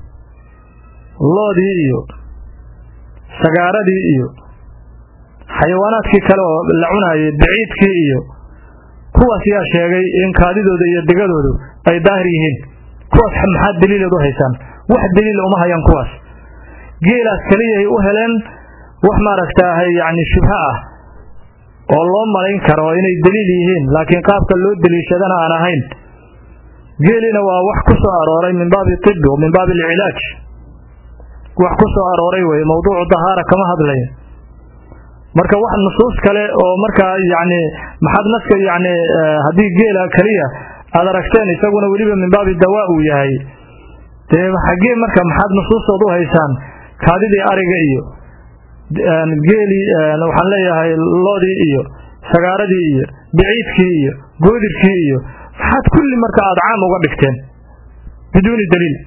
loodii iyo sagaaradii iyo xayawaanaadkii kale oo la cunaayay baciidkii iyo kuwaas yaa sheegay in kaadidooda iyo degadoodu ay daahir yihiin kuwaas maxaad daliileed u haysaan wax daliila uma hayaan kuwaas geelaas keliyahay u heleen wax maaragtaahay yacni shubho ah oo loo malayn karo inay daliil yihiin laakiin qaabka loo deliishadana aan ahayn geelina waa wax ku soo arooray min baabi tibi wa min baabi alcilaaj wax ku soo arooray weye mawduucu dahaara kama hadlaya marka wax nusuus kale oo markaa yacni maxaad naska yacni haddii geela keliya aad aragteen isaguna weliba min baabi dawaa uu yahay dee xaggee marka maxaad nusuustood u haysaan kaadidii ariga iyo geelii waxaan leeyahay loodii iyo sagaaradii iyo biciidkii iyo goodirkii iyo maxaad kulli marka aada caam uga dhigteen biduuni daliil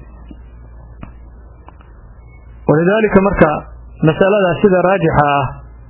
walidaalika marka masalada sida raajixa ah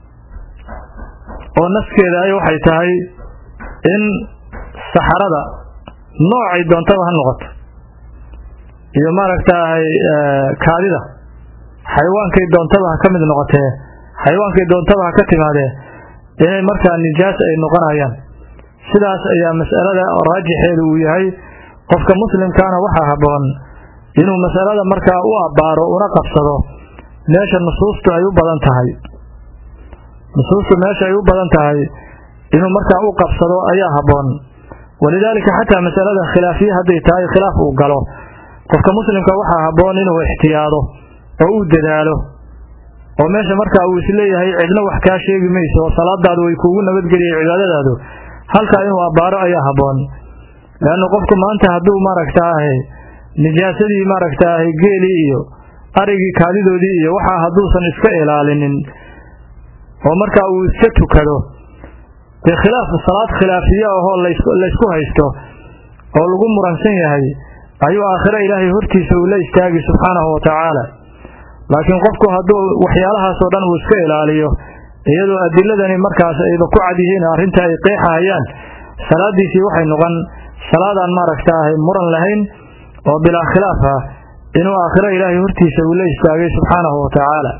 oo naskeeda ay waxay tahay in saxarada noocay doontaba ha noqoto iyo maaragtay kaadida xayawaankay doontaba ha ka mid noqotee xayawaankay doontaba ha ka timaadee inay markaa nijaas ay noqonayaan sidaas ayaa mas'alada raajixeedu uu yahay qofka muslimkaana waxaa habboon inuu masalada markaa u abbaaro una qabsado meesha nusuustu ay u badan tahay nusuustu meesha ay u badan tahay inuu markaa u qabsado ayaa habboon walidaalika xataa masalada khilaafiye hadday tahay khilaaf uu galo qofka muslimka waxaa habboon inuu ixtiyaado oo uu dadaalo oo meesha markaa uu isleeyahay cidna wax kaa sheegi mayso oo salaadaadu way kuugu nabadgeliyay cibaadadaadu halkaa inuu abbaaro ayaa habboon leanna qofku maanta hadduu maaragtaahay nijaasadii maaragtaahay geelii iyo arigii kaadidoodii iyo waxaa hadduusan iska ilaalinin oo markaa uu iska tukado dee khilaaf salaad khilaafiye ahoo laysku haysto oo lagu muransan yahay ayuu aakhiro ilaahay hortiisa uu la istaagi subxaanahu wa tacaala laakiin qofku hadduu waxyaalahaasoo dhan uu iska ilaaliyo iyadoo adiladani markaas ayba ku cad yihiin arrinta ay qeexahayaan salaadiisii waxay noqon salaadaan maaragtaahay muran lahayn oo bilaa khilaaf ah inuu aakhiro ilaahay hortiisa uu la istaagay subxaanahu wa tacaala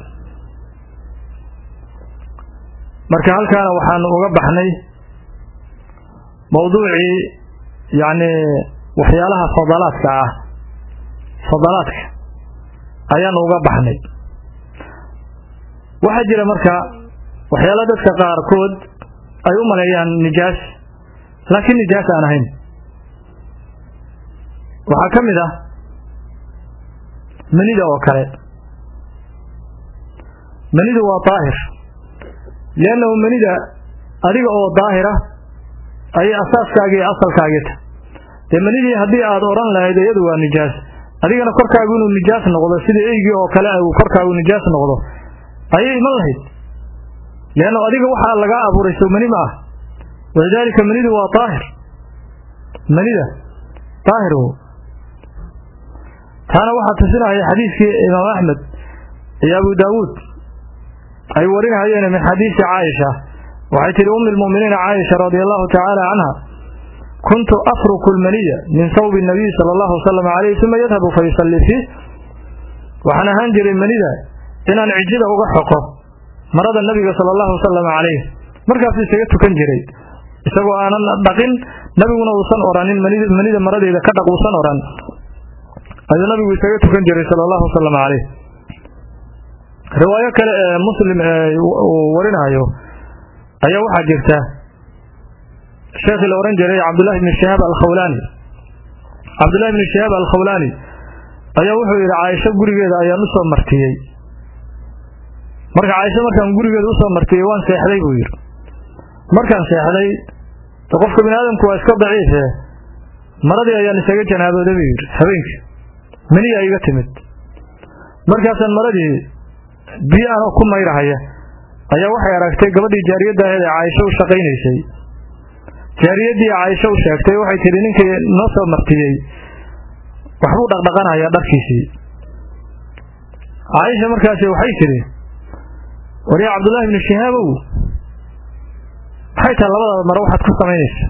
marka halkaana waxaanu uga baxnay mowduucii yacni waxyaalaha fadalaadka ah fadalaadka ayaanu uga baxnay waxaa jira marka waxyaala dadka qaarkood ay u maleeyaan nijaas laakiin nijaas aan ahayn waxaa ka mid ah manida oo kale manidu waa daahir liannahu manida adiga oo daahira ayay asaaskaagii iyo asalkaagii ta dee manidii haddii aad odhan lahayd iyadu waa nijaas adigana korkaagu inuu nijaas noqdo sida eygii oo kale uu korkaagu nijaas noqdo ayay iman lahayd liannahu adiga waxaa lagaa abuuray sow mani ma ah walidaalika manidu waa daahir manida daahir taana waxaa tusinaya xadiidkii imaam axmed iyo abu daawuud ay warinayeen min xadiisi caaisha waxay tihi ummi lmu'miniina caaisha radia allahu tacaala canha kuntu afruku lmaniya min sawbi nabiy sala allahu wasalam calayh uma yadhabu fa yusallii fiih waxaan ahaan jiray manida inaan cijida uga xoqo marada nabiga sala allahu wasalam calayh markaasuu isaga tukan jiray isagoo aanan dhaqin nabiguna uusan oranin manida maradeeda ka dhaq uusan oran ayuu nabigu isaga tukan jiray sala allahu wasalam calayh riwaayo kale ee muslim uu warinayo ayaa waxaa jirta sheekhii la ohan jiray cabdullahi bni shihaab alkhawlaani cabdullahi bni shihaab alkhawlaani ayaa wuxuu yidhi caaisho gurigeeda ayaan usoo martiyey marka caaisho markaan gurigeeda usoo martiyey waan seexday buu yidhi markaan seexday de qofka bini aadamku waa iska daciife maradii ayaan isaga janaabooday buu yidhi habeenkii maniyaa iga timid markaasaan maradii biyo anoo ku mayrahaya ayaa waxay aragtay gabadhii jaariyadda aheed ee caaisho u shaqaynaysay jaariyaddii caaisho u sheegtay waxay tidhi ninkii noo soo martiyey waxbuu dhaqdhaqanayaa dharkiisii caaisha markaasi waxay tidhi war yaa cabdullaahi ibnu shihaabow maxay tahay labadaada mare waxaad ku samaynaysa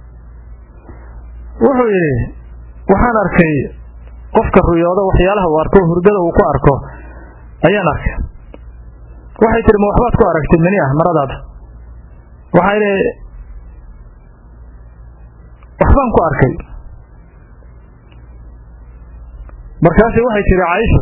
wuxuu yidhi waxaan arkay qofka ruyoodo waxyaalaha uu arko hurdada uu ku arko ayaan arkay waxay tihi ma waxbaad ku aragtay mani ah maradaada waxaa idhi waxbaan ku arkay markaasi waxay tihi caaisho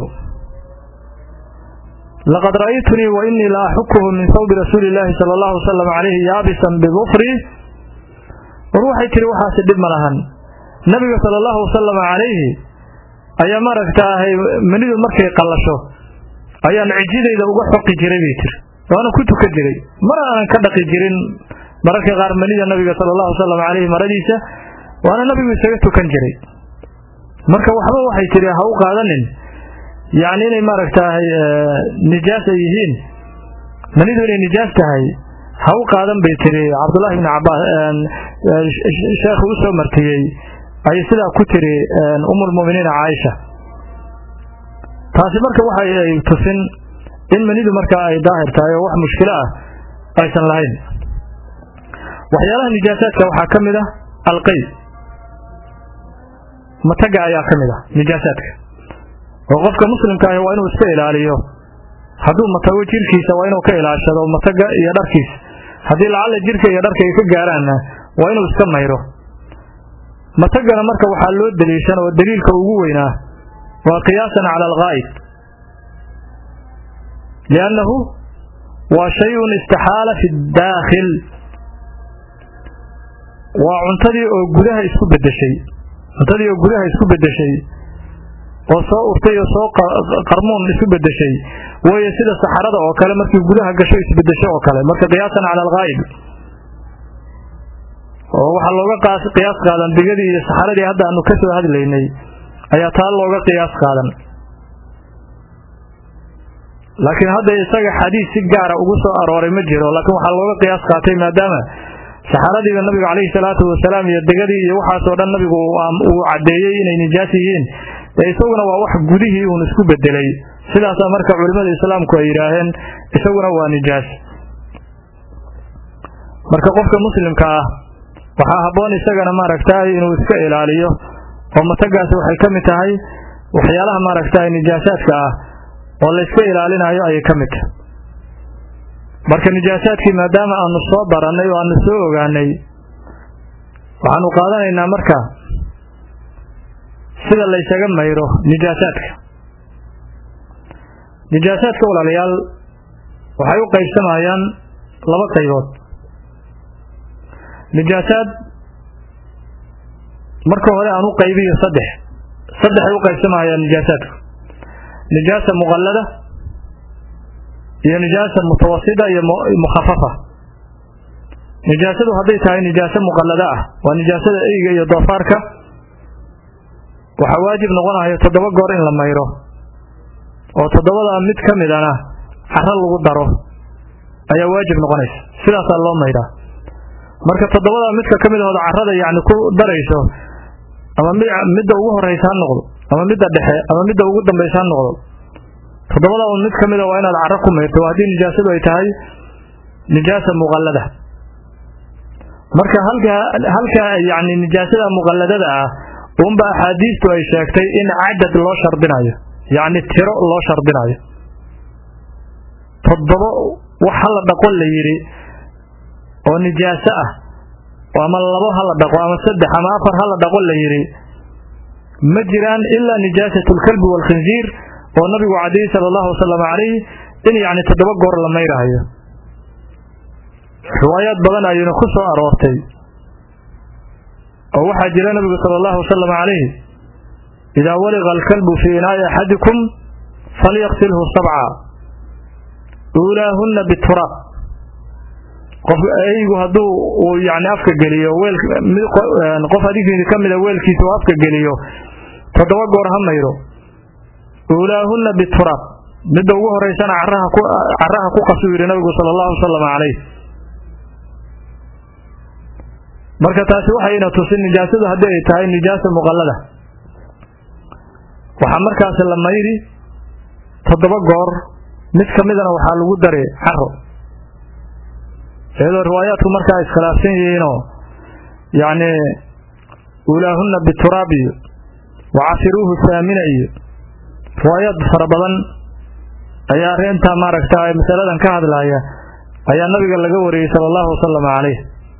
laqad ra'aytunii wa inii la axukuhu min sawbi rasuuli illaahi sala allahu wasalam calayhi yaabisan bidufri war waxay tihi waxaasi dhib ma lahan nabiga sala allahu wasalam calayhi ayaa maaragtaahay manidu markay qallasho ayaan cijidayda uga xoqi jiray bay tiri waana ku tukan jiray mar aanan ka dhaqi jirin mararka qaar manida nabiga sala allahu wasalam calayhi maradiisa waana nabigu isaga tukan jiray marka waxba waxay tiri ha u qaadanin yacni inay maaragtahay nijaas ay yihiin manidu inay nijaas tahay ha u qaadan bay tiri cabdullahi ibni cabaas sheekhu u soo martiyey ayay sidaa ku tiri umulmu'miniina caaisha taasi marka waxa ay tusin in manidu markaa ay daahir tahay oo wax mushkilo ah aysan lahayn waxyaalaha nijaasaadka waxaa ka mid ah alqay mataga ayaa ka mid ah nijaasaadka oo qofka muslimka ahi waa inuu iska ilaaliyo hadduu matago jirkiisa waa inuu ka ilaashado mataga iyo dharkiisa haddii lacalla jirka iyo dharka ay ka gaaraanna waa inuu iska mayro matagana marka waxaa loo daliishan oo daliilka ugu weynaa waa qiyaasan cala alghaa'ib liannahu waa shay-un istaxaala fi ddaakhil waa cuntadii oo gudaha isku beddeshay cuntadii oo gudaha isku beddeshay oo soo urtay oo soo qarmuun isu beddeshay waayo sida saxarada oo kale markii gudaha gasho isbeddesho oo kale marka qiyaasan cala alghaa'ib oo waxaa looga qiyaas qaadan digadii iyo saxaradii hadda aanu ka soo hadlaynay ayaa taa looga qiyaas qaadan laakiin hadda isaga xadiis si gaara ugu soo arooray ma jiro laakiin waxaa looga qiyaas qaatay maadaama saxaradiiba nabiga calayhi salaatu wasalaam iyo degadii iyo waxaasoo dhan nabigu uu caddeeyey inay nijaas yihiin ee isaguna waa wax gudihii uun isku bedelay sidaasaa marka culimmada islaamku ay yidhaaheen isaguna waa nijaas marka qofka muslimka ah waxaa habboon isagana maaragtay inuu iska ilaaliyo oo matagaasi waxay ka mid tahay waxyaalaha maaragtay nijaasaadka ah oo layska ilaalinayo ayay ka mid tahay marka nijaasaadkii maadaama aanu soo barannay oo aanu soo ogaanay waxaanu qaadanaynaa marka sida laysaga mayro nijaasaadka nijaasaadka walaalayaal waxay u qaybsamayaan laba qaybood nijaasaad marka hore aan u qaybiyo saddex saddexay u qaybsamayaan nijaasaadku nijaasa muqallada iyo nijaasa mutawasida iyo mukhafafa nijaasadu hadday tahay nijaaso muqallada ah waa nijaasada eyga iyo doofaarka waxaa waajib noqonayo toddoba goor in la mayro oo toddobadaa mid ka midana caro lagu daro ayaa waajib noqonaysa sidaasaa loo mayraa marka toddobadaa midka ka midahooda carrada yacni ku darayso ama midda ugu horraysa ha noqdo ama midda dhexe ama midda ugu dambaysa ha noqdo toddobada un mid ka mida waa inaad carro ku mayrto haddii nijaasadu ay tahay nijaasa muqallada marka halka halka yacni nijaasada muqalladada ah unba axaadiistu ay sheegtay in cadad loo shardinayo yacni tiro loo shardinayo toddobo wax hala dhaqo la yidhi oo nijaaso ah ama labo hala dhaqo ama saddex ama afar hala dhaqo la yidhi ma jiraan ilaa nijaasatu lkalbi waalkhinziir oo nabigu cadiyey sala allahu wasalam calayh in yacni toddoba goor la mayrahayo riwaayaad badan ayuuna ku soo aroortay oo waxaa jira nabigu sala allahu wasalam calayh idaa waliqa alkalbu fii inaa'i axadikum falyaqsilhu sabca uulaahunna bituraab qof eygu hadduu uu yacni afka geliyo weel qof adinkii ka mida weelkiisa uu afka geliyo toddoba goor ha mayro uulaahunna bituraab midda ugu horeysana caraha ku caraha ku qasuu yidhi nabigu sala allahu wasalam calayh marka taasi waxayna tusin nijaasadu haddii ay tahay nijaasa muqallada waxaa markaas la mayri toddoba goor mid ka midana waxaa lagu daray caro iyadoo riwaayaadku markaa iskhilaafsan yihiinoo yacni uulaahunna bituraab iyo wacafiruuhu saamina iyo riwaayaad fara badan ayaa arrintaa maaragta masaladan ka hadlaya ayaa nabiga laga wariyey sala allahu wasalam calayh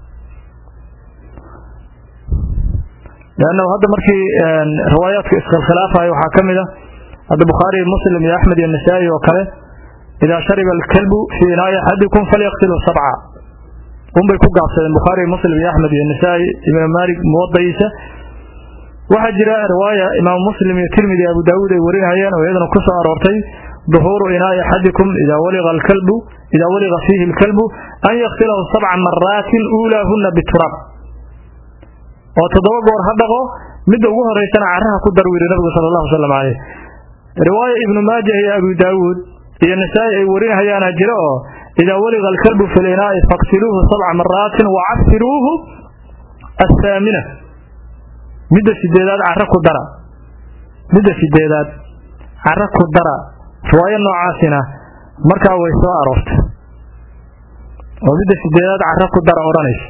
leannahu hadda markii riwaayaadka iskhilkhilaafayo waxaa ka mid a hadda bukhaari iyo muslim iyo axmed iyo nasaa'i oo kale idaa shariba alkalbu fii inaa'i axadikum falyaqsilhu sabca unbay ku gaabsadeen bukhaari iyo muslim iyo axmed iyo nasaa'i ibnu maalik muwadayiisa waxaa jira riwaaya imaamu muslim iyo tirmidi abu daawuud ay warinayeen oo iyadana ku soo aroortay duhuuru inaa'i axadikum idaa waliqa alkalbu idaa waliqa fiihi alkalbu an yaksilahu sabca maraatin uulaahunna bituraab oo toddoba goor ha dhaqo midda ugu horeysana caraha ku dar wiiri nabigu sala allahu wasalam caleyh riwaaya ibnu maajah iyo abu daawuud iyo nasaa-i ay warinahayaana jira oo idaa weliqa alkalbu fi linaa'i faqsiluuhu sabca maraatin wacafiruuhu athaamina midda sideedaad cara ku dara midda sideedaad cara ku dara riwaayo noocaasina markaa way soo aroortay oo midda sideedaad cara ku dara odhanaysa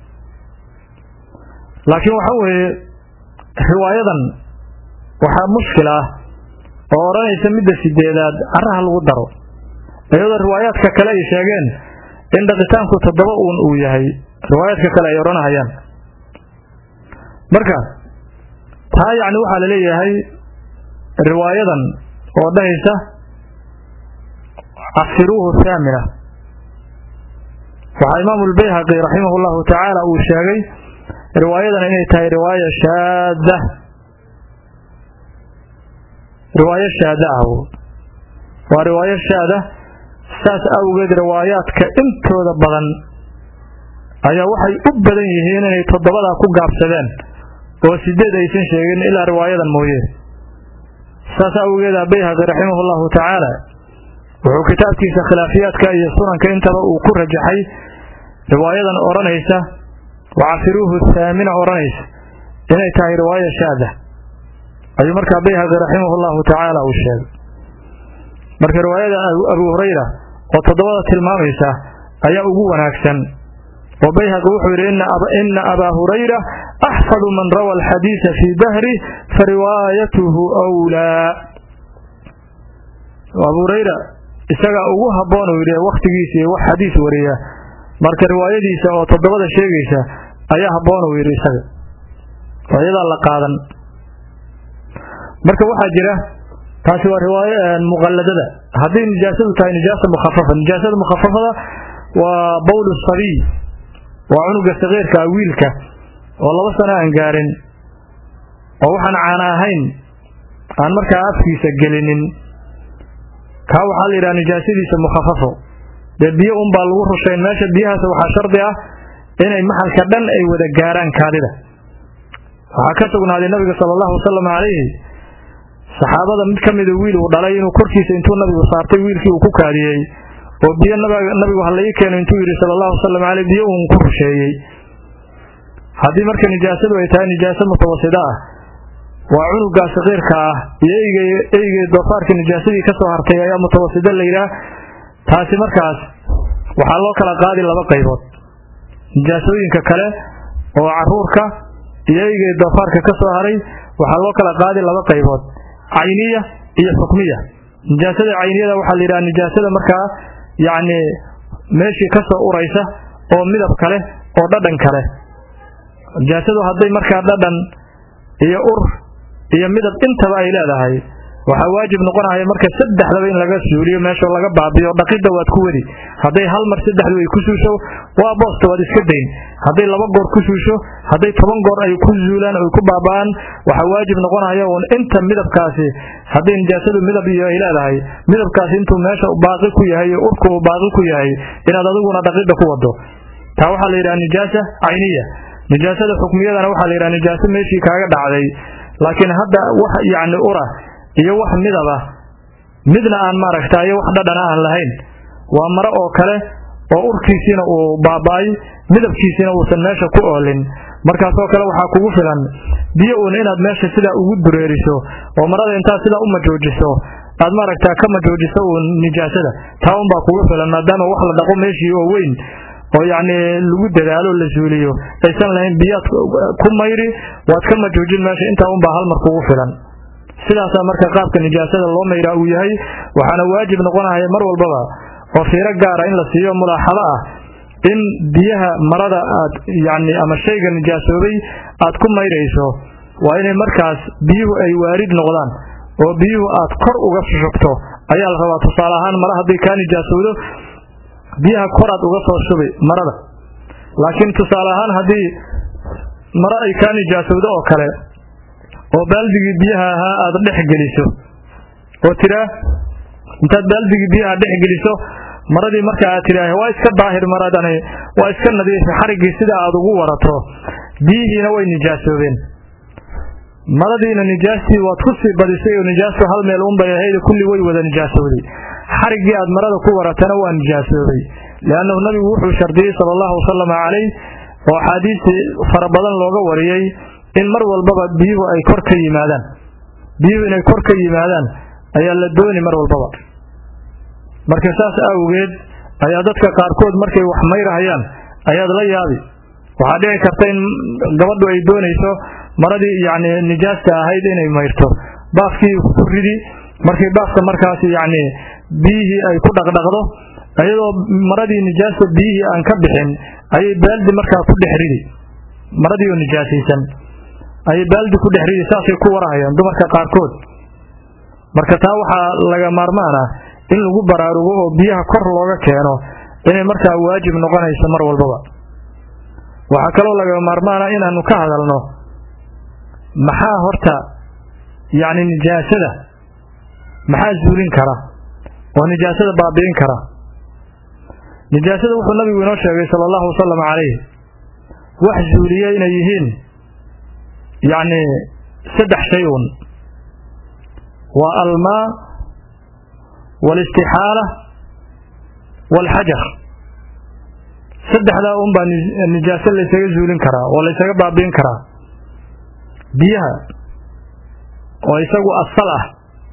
laakiin waxa weeye riwaayadan waxaa mushkil ah oo odhanaysa midda sideedaad caraha lagu daro iyadoo riwaayaadka kale ay sheegeen in dhaqitaanku toddoba uun uu yahay riwaayaadka kale ay odhanahayaan marka taa yacni waxaa la leeyahay riwaayadan oo dhahaysa cafiruuhu thaamina waxaa imaamu lbayhaqi raximah llahu tacaala uu sheegay riwaayadan inay tahay riwaaya shaada riwaayo shaada ah waa riwaayo shaada saas awgeed riwaayaadka intooda badan ayaa waxay u badan yihiin inay toddobadaa ku gaabsadeen oo sideed aysan sheegin ilaa riwaayadan mooye saas awgeeda bayhaqi raximah llahu tacaala wuxuu kitaabkiisa khilaafiyaadka iyo sunanka intaba uu ku rajaxay riwaayadan odhanaysa wacafiruuhu thaamina odhanaysa inay tahay riwaaya shaada ayuu markaa bayhaqi raximah llahu tacaala uu sheegay marka riwaayada abu hurayra oo toddobada tilmaamaysa ayaa ugu wanaagsan oo bayhaqi wuxuu yidhi ina abaa hurayra axfadu man rawa alxadiisa fii dahri fariwaayatuhu wlaa abu hurayra isagaa ugu habboon uu yidhi wakhtigiisa iyo wax xadiis wariya marka riwaayadiisa oo toddobada sheegaysa ayaa habboon uu yidhi isaga oo iyadaa la qaadan marka waxaa jira taasi waa riwaayo muqalladada hadday nijaasadu tahay nijaasa mukhafafa nijaasada mukhafafada waa bowlu sabiy waa cunuga sakiirka wiilka oo laba sano aan gaarin oo waxaan caana ahayn aan markaa afkiisa gelinin kaa waxaa la yidhaha nijaasadiisa mukhafafo dee biyo unbaa lagu rushayn meesha biyahaas waxaa shardi ah inay maxalka dhan ay wada gaaraan kaadida waxaa ka sugnaaday nabiga sala allahu wasalam calayhi saxaabada mid ka mida wiil uu dhalay inuu korkiisa intuu nabigu saartay wiilkii uu ku kaadiyey oo biyo nabigu ha laii keeno intuu yidhi sala allahu wasalam caleyh biyo uun ku rusheeyey haddii marka nijaasadu ay tahay nijaaso mutawasida ah waa cunugaa sakiirka ah iyo eygey doofaarka nijaasadii ka soo hartay ayaa mutawasida la yidhaah taasi markaas waxaa loo kala qaadi laba qaybood nijaasooyinka kale oo caruurka iyo eygey doofaarka ka soo haray waxaa loo kala qaadi laba qaybood cayniya iyo xukmiya nijaasada cayniyada waxaa la yidhaha nijaasada markaa yacni meeshii ka soo uraysa oo midab kale oo dhadhan kale nijaasadu hadday markaa dhadhan iyo ur iyo midab intaba ay leedahay waxaa waajib noqonaya marka saddexdaba in laga suuliyo meeshao laga baabiyo dhaqidda waad ku wadi hadday hal mar saddexdu ay ku suusho waa boosta waad iska dayn hadday laba goor ku suusho hadday toban goor ay ku zuulaan oy ku baaba'aan waxaa waajib noqonaya uun inta midabkaasi hadday nijaasadu midab iyo ay leedahay midabkaasi intuu meesha baaqi ku yahay iyo urku uu baaqi ku yahay inaad adiguna dhaqidda ku wado taa waxaa la yidhaha nijaasa cayniya nijaasada xukmiyadana waxaa la yidhaha nijaaso meeshii kaaga dhacday laakiin hadda wax yacni ura iyo wax midab ah midna aan maaragta iyo wax dhadhana aan lahayn waa maro oo kale oo urkiisiina uu baaba'ay midabkiisiina uusan meesha ku oolin markaasoo kale waxaa kugu filan biyo uun inaad meesha sidaa ugu dureeriso oo marada intaad sidaa u majoojiso aad maaragtaa ka majoojiso uun nijaasada taa unbaa kugu filan maadaama wax la dhaqo meeshii oo weyn oo yacni lagu dadaalo la suuliyo aysan lahayn biyaad ku mayri waad ka majoojin meesha intaa unbaa hal mar kugu filan sidaasaa marka qaabka nijaasada loo mayraa uu yahay waxaana waajib noqonaya mar walbaba oo fiiro gaara in la siiyo mulaaxado ah in biyaha marada aad yacni ama shayga nijaasoobay aad ku mayrayso waa inay markaas biyuhu ay waarid noqdaan oo biyuhu aad kor uga shubto ayaa la rabaa tusaale ahaan mara hadday kaa nijaasowdo biyaha koraad uga soo shubi marada laakiin tusaale ahaan haddii maro ay kaa nijaasowdo oo kale oo baaldigii biyaha ahaa aad dhex geliso oo tiraa intaad baaldigii biyaha dhex geliso maradii marka aad tidhaah waa iska daahir maradani waa iska nadiifi xariggii sidaa aad ugu warato biyihiina way nijaasoobeen maradiina nijaastii waad ku sii badisay oo nijaastu hal meel unbay ahayd kulli way wada nijaasooday xariggii aad marada ku waratana waa nijaasoobay liannahu nabigu wuxuu shardiyey sala allahu wasalama calayh oo axaadiistii fara badan looga wariyey in mar walbaba biyuhu ay kor ka yimaadaan biyuhu inay kor ka yimaadaan ayaa la dooni mar walbaba marka saas awgeed ayaa dadka qaarkood markay wax mayrahayaan ayaad la yaabi waxaa dhici karta in gabadhu ay doonayso maradii yacni nijaasta ahayd inay mayrto baafkii ku ridi markii baafka markaas yacni biyihii ay ku dhaqdhaqdo iyadoo maradii nijaasta biyihii aan ka bixin ayay baaldi markaa ku dhex ridi maradii oo nijaasaysan ayay baaldi ku dhex ridi saasay ku warahayaan dumarka qaarkood marka taa waxaa laga maarmaan ah in lagu baraarugo oo biyaha kor looga keeno inay markaa waajib noqonayso mar walbaba waxaa kaloo laga maarmaana inaanu ka hadalno maxaa horta yacni nijaasada maxaa zuulin kara oo nijaasada baabi'in kara nijaasada wuxuu nabigu inoo sheegay sala allahu wasalam calayh wax zuuliya inay yihiin yacni saddex shay un waa almaa waalistixaala waalxajar saddexdaa un baa nijaaso laysaga zuulin karaa oo laysaga baabi'in karaa biyaha oo isagu asal ah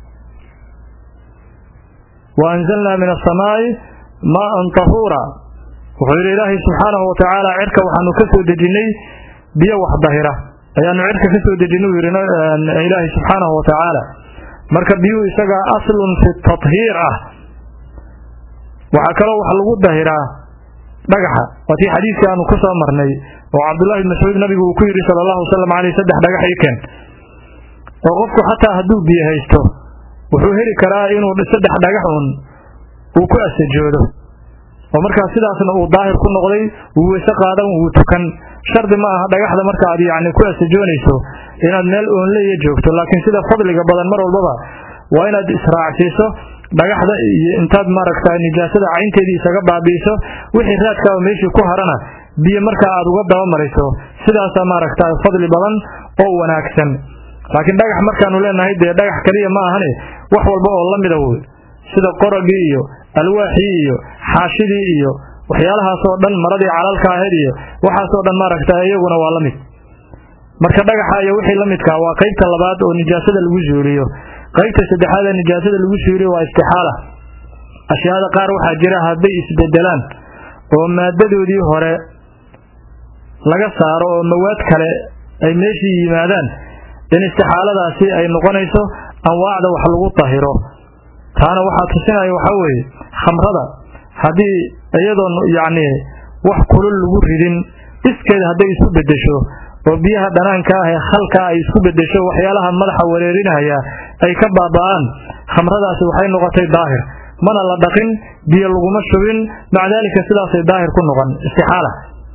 wa anzalnaa min asamaa'i maa'an tahuura wuxuu yidhi ilaahay subxaanahu watacaala cirka waxaanu ka soo dejinnay biyo wax dahira ayaanu cirka ka soo dejinay uu yidhi ilaahay subxaanahu watacaala marka biyuhu isagaa aslun fi tathiir ah waxaa kaloo wax lagu dahiraa dhagaxa waa tii xadiidkii aanu ku soo marnay oo cabdullahi ibn mascuud nabigu uu ku yidhi sala allahu wasalam caleyh saddex dhagax ii keen oo qofku xataa hadduu biyo haysto wuxuu heli karaa inuu saddex dhagax un uu ku asajoodo oo markaa sidaasna uu daahir ku noqday wuu weyse qaadan wuu tukan shardi ma aha dhagaxda marka aad yacni ku asajoonayso inaad meel oonleya joogto laakiin sida fadliga badan mar walbaba waa inaad israacsiiso dhagaxda iyo intaad maaragta nijaasada caynteedii isaga baabi'iso wixii raadkaaba meeshii ku harana biyo markaa aad uga dabamariso sidaasaa maaragta fadli badan oo wanaagsan laakiin dhagax markaanu leenahay dee dhagax keliya ma ahane wax walba oo la mida wey sida qoragii iyo alwaaxii iyo xaashidii iyo waxyaalahaasoo dhan maradii calalka ahayd iyo waxaasoo dhan maaragta iyaguna waa la mid marka dhagaxa iyo wixii la midkaa waa qaybta labaad oo nijaasada lagu zuuliyo qaybta saddexaad ee nijaasada lagu suuliyo waa istixaala ashyaada qaar waxaa jira hadday isbedelaan oo maadadoodii hore laga saaro oo mawaad kale ay meeshii yimaadaan in istixaaladaasi ay noqonayso anwaacda wax lagu tahiro taana waxaa tusinaya waxaa weeye khamrada haddii iyadoon yacni wax kulul lagu ridin iskeeda hadday isku beddesho oo biyaha dhanaanka ah ee khalka ay isku beddesho waxyaalaha madaxa wareerinaya ay ka baaba'aan khamradaasi waxay noqotay daahir mana la dhaqin biyo laguma shubin maca daalika sidaasay daahir ku noqon istixaala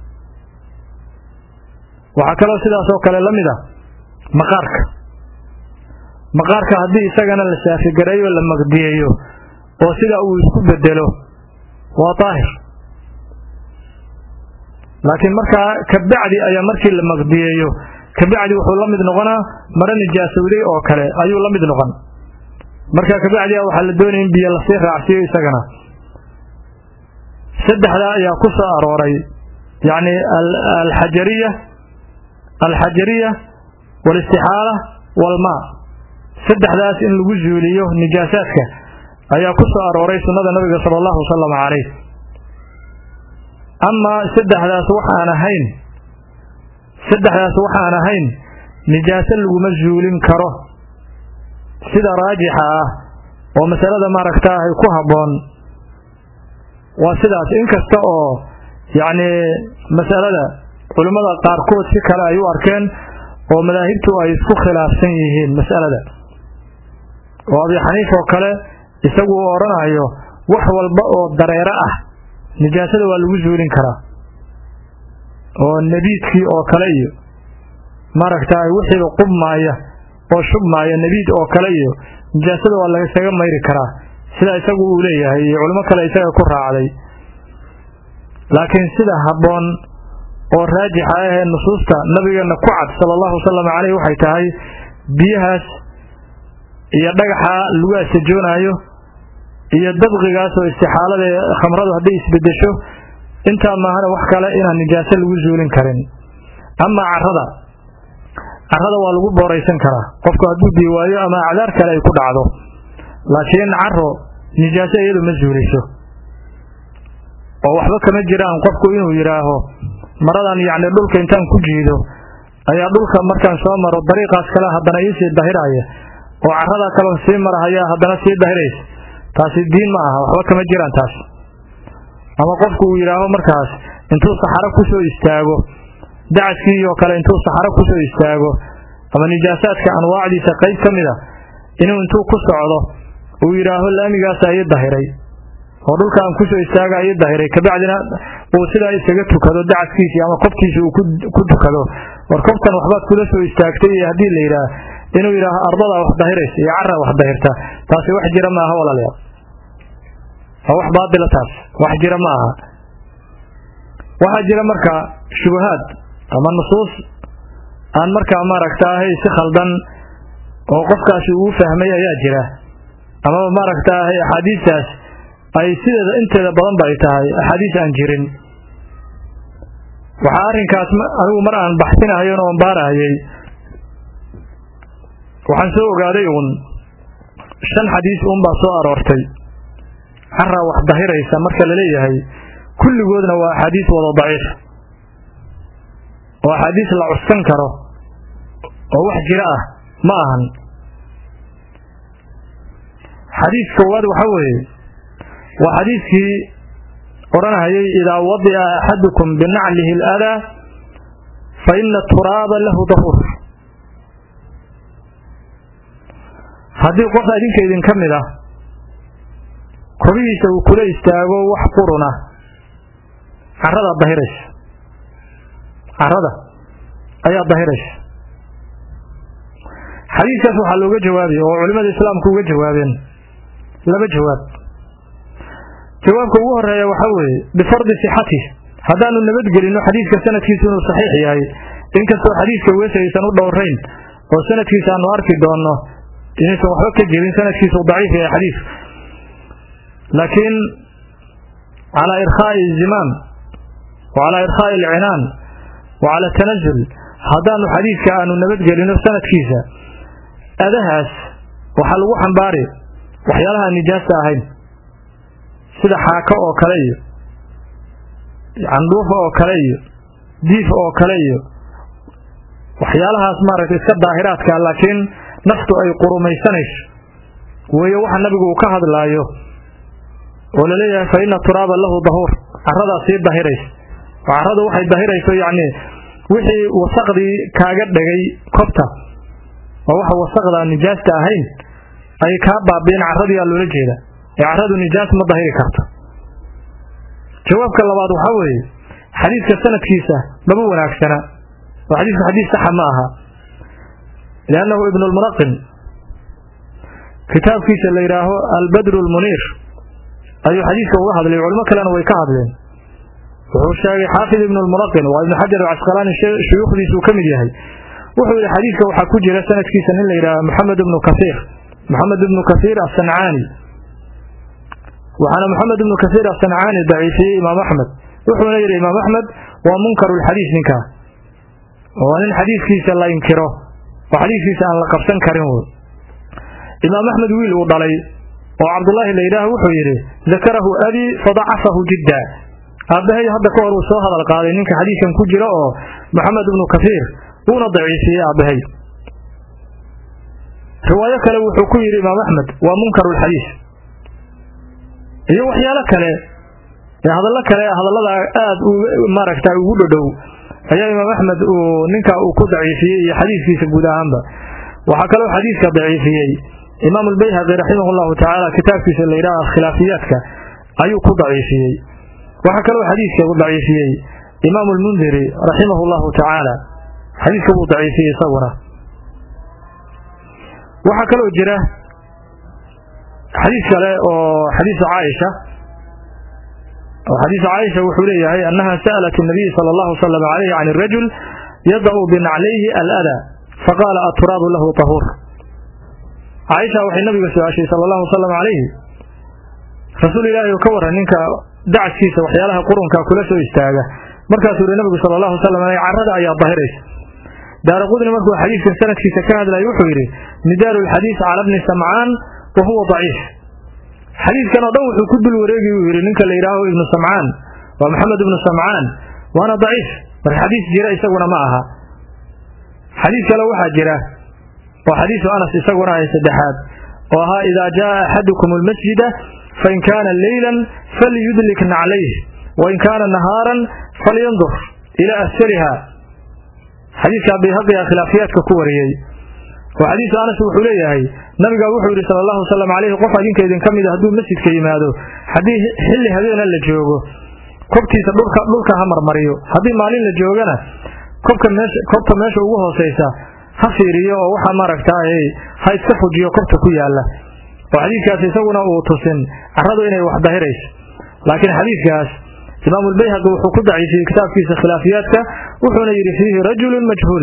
waxaa kaloo sidaas oo kale la mid a maqaarka maqaarka haddii isagana la saafigareeyo la maqdiyeeyo oo sida uu isku bedelo waa daahir laakiin markaa kabacdi ayaa markii la maqdiyeeyo kabacdi wuxuu la mid noqonaa maro nijaasowday oo kale ayuu la mid noqon marka kabacdi a waxaa la doonaya in biyo lasii raacsiiyo isagana saddexdaa ayaa ku soo arooray yacni alxajariya alxajariya waalistixaala waalmaa saddexdaas in lagu zuuliyo nijaasaadka ayaa ku soo arooray sunnada nabiga sala allahu wasalam calayh amaa saddexdaas waxaan ahayn saddexdaas waxaan ahayn nijaaso laguma zuulin karo sida raajixa ah oo masalada maaragtaahay ku habboon waa sidaas inkasta oo yacni masalada culimmada qaarkood si kale ay u arkeen oo madaahibtu ay isku khilaafsan yihiin mas'alada oo abi xaniif oo kale isagu uu odhanayo wax walba oo dareero ah nijaasada waa lagu zuulin karaa oo nebiidkii oo kale iyo maaragtaay wixiiba qubmaaya oo shubmaaya nebiid oo kale iyo nijaasada waa lagasaga mayri karaa sida isagu uu leeyahay iyo culimo kale isaga ku raacday laakiin sida habboon oo raajixa ahee nusuusta nabigeenna ku cad sala allahu wasalam caleyh waxay tahay biyahaas iyo dhagaxa lagu asajoonaayo iyo dabqigaas oo istixaalada khamradu hadday isbedesho intaa maahana wax kale inaan nijaaso lagu zuulin karin amaa carada carada waa lagu booraysan karaa qofku hadduu biyo waayo ama acdaar kale ay ku dhacdo laakiin caro nijaaso iyadu ma zuuliso oo waxba kama jiraan qofku inuu yidhaaho maradan yacni dhulka intaan ku jiido ayaa dhulka markaan soo maro dariiqaas kale haddana iisii dahiraya oo carada kale sii marahaya haddana sii dahiraysa taasi diin ma aha waxba kama jiraan taas ama qofku uu yidhaaho markaas intuu saxaro kusoo istaago dacaskii oo kale intuu saxaro kusoo istaago ama nijaasaadka anwaacdiisa qayb ka mid a inuu intuu ku socdo uu yidhaaho laamigaasa ii dahiray oo dhulka aan kusoo istaaga ii dahiray kabacdina uu sidaa isaga tukado dacaskiisii ama kobkiisi uu ku tukado war kobtan waxbaad kula soo istaagtay iyo haddii la yidhaah inuu yidhaaho ardadaa wax dahiraysa iyo cara wax dahirta taasi wax jira ma aha walaalayaal waa wax baatila taas wax jira ma aha waxaa jira marka shubahaad ama nusuus aan markaa maaragtaahay si khaldan oo qofkaasi uu fahmay ayaa jira amaba maaragtaahay axaadiistaas ay sideeda inteeda badan ba ay tahay axaadiis aan jirin waxaa arrinkaas anigu mar aan baxsinahayon oon baarahayay waxaan soo ogaaday uun shan xadiis uunbaa soo aroortay carraa wax dahiraysa marka la leeyahay kulligoodna waa axaadiis wada daciif oo axaadiis la cuskan karo oo wax jiro ah ma ahan xadiis koowaad waxa weeye waa xadiiskii odhanahayay idaa wadica axadukum binaclihi aladaa fa ina turaaba lahu dahuur haddii qof adinka idin ka mid ah kobihiisa uu kula istaago wax quruna carada dahiraysa carada ayaa dahiraysa xadiiskaas waxaa looga jawaabaya oo culimada islaamku uga jawaabeen laba jawaab jawaabka ugu horeeya waxaa weeye bifardi sixatih haddaanu nabadgelino xadiiska sanadkiisu inuu saxiix yahay inkastoo xadiiska wesi aysan u dhowrayn oo sanadkiisa aanu arki doonno inaysan waxba ka jirin sanadkiisu daciif yahay xadiisku laakiin calaa irkhaa'i zimaam wa calaa irkhaa'i alcinaan wa cala tanazul haddaanu xadiiska aanu nabadgelino sanadkiisa adahaas waxaa lagu xambaari waxyaalaha nijaasta ahayn sida xaako oo kale iyo candhuufa oo kale iyo diif oo kale iyo waxyaalahaas maaragtay iska daahiraadka laakiin naftu ay qurumaysanayso weeye waxa nabigu uu ka hadlaayo oo laleeyahay fa ina turaaba lahu dahuur caradaa sii dahiraysa oo caradu waxay dahirayso yacni wixii wasaqdii kaaga dhegay kobta oo waxa wasaqdaa nijaasta ahayn ay kaa baabi'een caradiyaa loola jeeda ee caradu nijaas ma dahiri karto jawaabka labaad waxaa weeye xadiiska sanadkiisa maba wanaagsana oo xadiisku xadiis saxa ma aha liannahu ibnu lmunaqim kitaabkiisa la yidhaaho albadru lmuniir ayuu xadiiska uga hadlay culimo kalena way ka hadleen wuxuu sheegay xaafid ibnu lmunaqin waa ibnu xajar alcasqalaani shuyuukhdiisuu ka mid yahay wuxuu yidhi xadiiska waxaa ku jira sanadkiisa nin la yidhaaho maxamed ibnu kasiir maxamed ibnu kasiir asancaani waxaana maxamed ibnu kasiir asancaani daciifiyey imaam axmed wuxuuna yidhi imaam axmed waa munkaru lxadiis ninkaa waa nin xadiiskiisa la inkiro oo xadiiskiisa aan la qabsan karin wey imaam axmed wiil uu dhalay oo cabdullaahi la yidhaah wuxuu yidhi dakarahu abii fadacafahu jidda aabbahay hadda ka hor uu soo hadal qaaday ninka xadiiskan ku jira oo maxamed ibnu kasiir wuuna daciifiyey aabbahay riwaayo kale wuxuu ku yidhi imaam axmed waa munkaru lxadiis iyo waxyaalo kale ee hadallo kale hadallada aada maaragta ugu dhodhow ayaa imaam axmed uu ninkaa uu ku daciifiyey iyo xadiiskiisa guud ahaanba waxaa kaloo xadiiska daciifiyey imaam albayhaqi raximah llahu tacaala kitaabkiisa la yidhaha khilaafiyaadka ayuu ku daciifiyey waxaa kaloo xadiiska u daciifiyey imaam almundiri raximah llahu tacaala xadiiska wuu daciifiyey isaguna waxaa kaloo jira xadiis kale oo xadiisu caaisha oo xadiisu caaisha wuxuu leeyahay annaha sa'alat الnabiy salى اllahu slm alayh can الrajul yada'u binaclayhi alada faqaala aturaabu lahu tahuur caaisha waxay nabiga su-aashay sala allahu wasalam calayhi rasuul ilaahi oo ka waran ninka dacskiisa waxyaalaha qurunka kula soo istaaga markaasuu yihi nabigu sala allahu wasalam aleyh carrada ayaa dahiraysa daara qudni markuu xadiidkan sanadkiisa ka hadlayay wuxuu yidhi midaaru lxadiis cala bni samcaan wa huwa daciif xadiidkan oo dhan wuxuu ku dul wareegi uu yidhi ninka la yidhaaho ibnu samcaan waa maxamed ibnu samcaan waana daciif marka xadiis jira isaguna ma aha xadiis kale waxaa jira oo xadiisu anas isaguna ay saddexaad oo ahaa idaa jaa axadukum almasjida fain kaana leylan falyudlik naclayh wain kaana nahaaran falyandur ilaa asfaliha xadiidka bayhaqiga khilaafiyaadka ku wariyey oo xadiisu anas wuxuu leeyahay nabiga wuxuu yidhi sala allahu wasalam caleyhi qof adinka idin ka mid a hadduu masjidka yimaado haddii xilli habeena la joogo kobtiisa dhulka dhulka ha marmariyo haddii maalin la joogana kobka meesha kobta meesha ugu hooseysa ha fiiriyo oo waxaa maaragtaay ha iska fujiyo kobta ku yaala oo xadiidkaas isaguna uu tusin carradu inay wax dahirayso laakiin xadiidkaas imaamulbayhaqi wuxuu ku daciifiyey kitaabkiisa khilaafiyaadka wuxuuna yidhi fiihi rajulun majhuul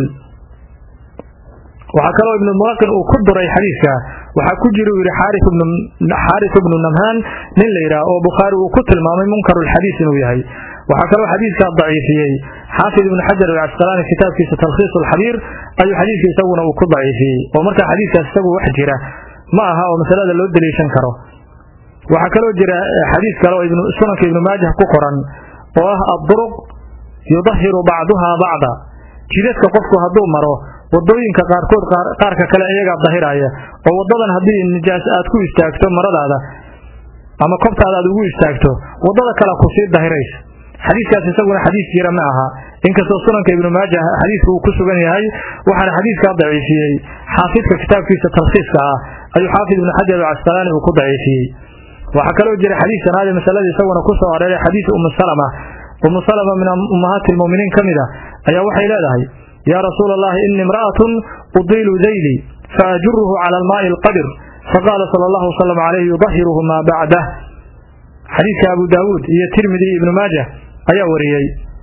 waxaa kaloo ibnu mulaqin uu ku duray xadiidka waxaa ku jira uu yidhi xaaris ibnu namhaan nin la yidhaah oo bukhaari uu ku tilmaamay munkarulxadiis inuu yahay waxaa kaloo xadiidkaa daciifiyey xaafid ibnu xajar alcasqalaani kitaabkiisa talkhiis alxabiir ayuu xadiidka isaguna uu ku daciifiyey oo markaa xadiidkaas isagu wax jira ma aha oo masalada loo daliishan karo waxaa kaloo jira xadiis kale oo sunanka ibnu maajah ku qoran oo ah adduruq yudahiru bacduhaa bacda jidadka qofku hadduu maro wadooyinka qaarkood qaarka kale iyagaa dahiraya oo wadadan haddii nijaas aad ku istaagto maradaada ama kobtaada aad ugu istaagto wadada kale kusii dahiraysa xadiiskaas isaguna xadiis jira ma aha inkastoo sunanka ibnu maajah xadiiska uu ku sugan yahay waxaana xadiiskaa daciifiyey xaafidka kitaabkiisa talkhiiska ah ayuu xaafid ibnu xajar alcasqalaani uu ku daciifiyey waxaa kaloo jira xadiis sanaade masalada isaguna ku soo areeray xadiis umu salama umu salama min ummahaati lmu'miniin ka mid a ayaa waxay leedahay yaa rasuula allahi ini imra'atun udiilu dayli faajuruhu cala almaa'i alqadir faqaala sala allahu wasalam calayhi yudahiruhu maa bacdah xadiidka abu daawuud iyo tirmidi iyo ibnu maajah ayaa wariyey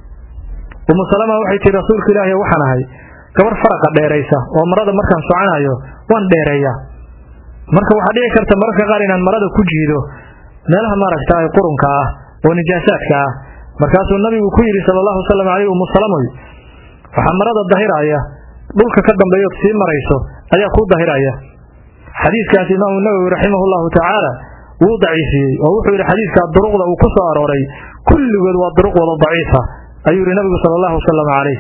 umu salama waxay tihi rasuulka ilaahi waxaan ahay gabar faraqa dheeraysa oo marada markaan soconayo waan dheereeyaa marka waxaa dhici karta mararka qaar inaan marada ku jiido meelaha maaragta qurunka ah oo nijaasaadka ah markaasuu nabigu ku yidhi sala allahu wasalam caleyh umu salamoy waxaa marada dahiraya dhulka ka dambeeyood sii marayso ayaa kuu dahiraya xadiidkaas imaamu nawowi raximahu llahu tacaala wuu daciifiyey oo wuxuu yidhi xadiidkaa duruqda uu ku soo arooray kulligood waa duruq wada daciifa ayuu yidhi nabigu sala allahu wasalam caleyh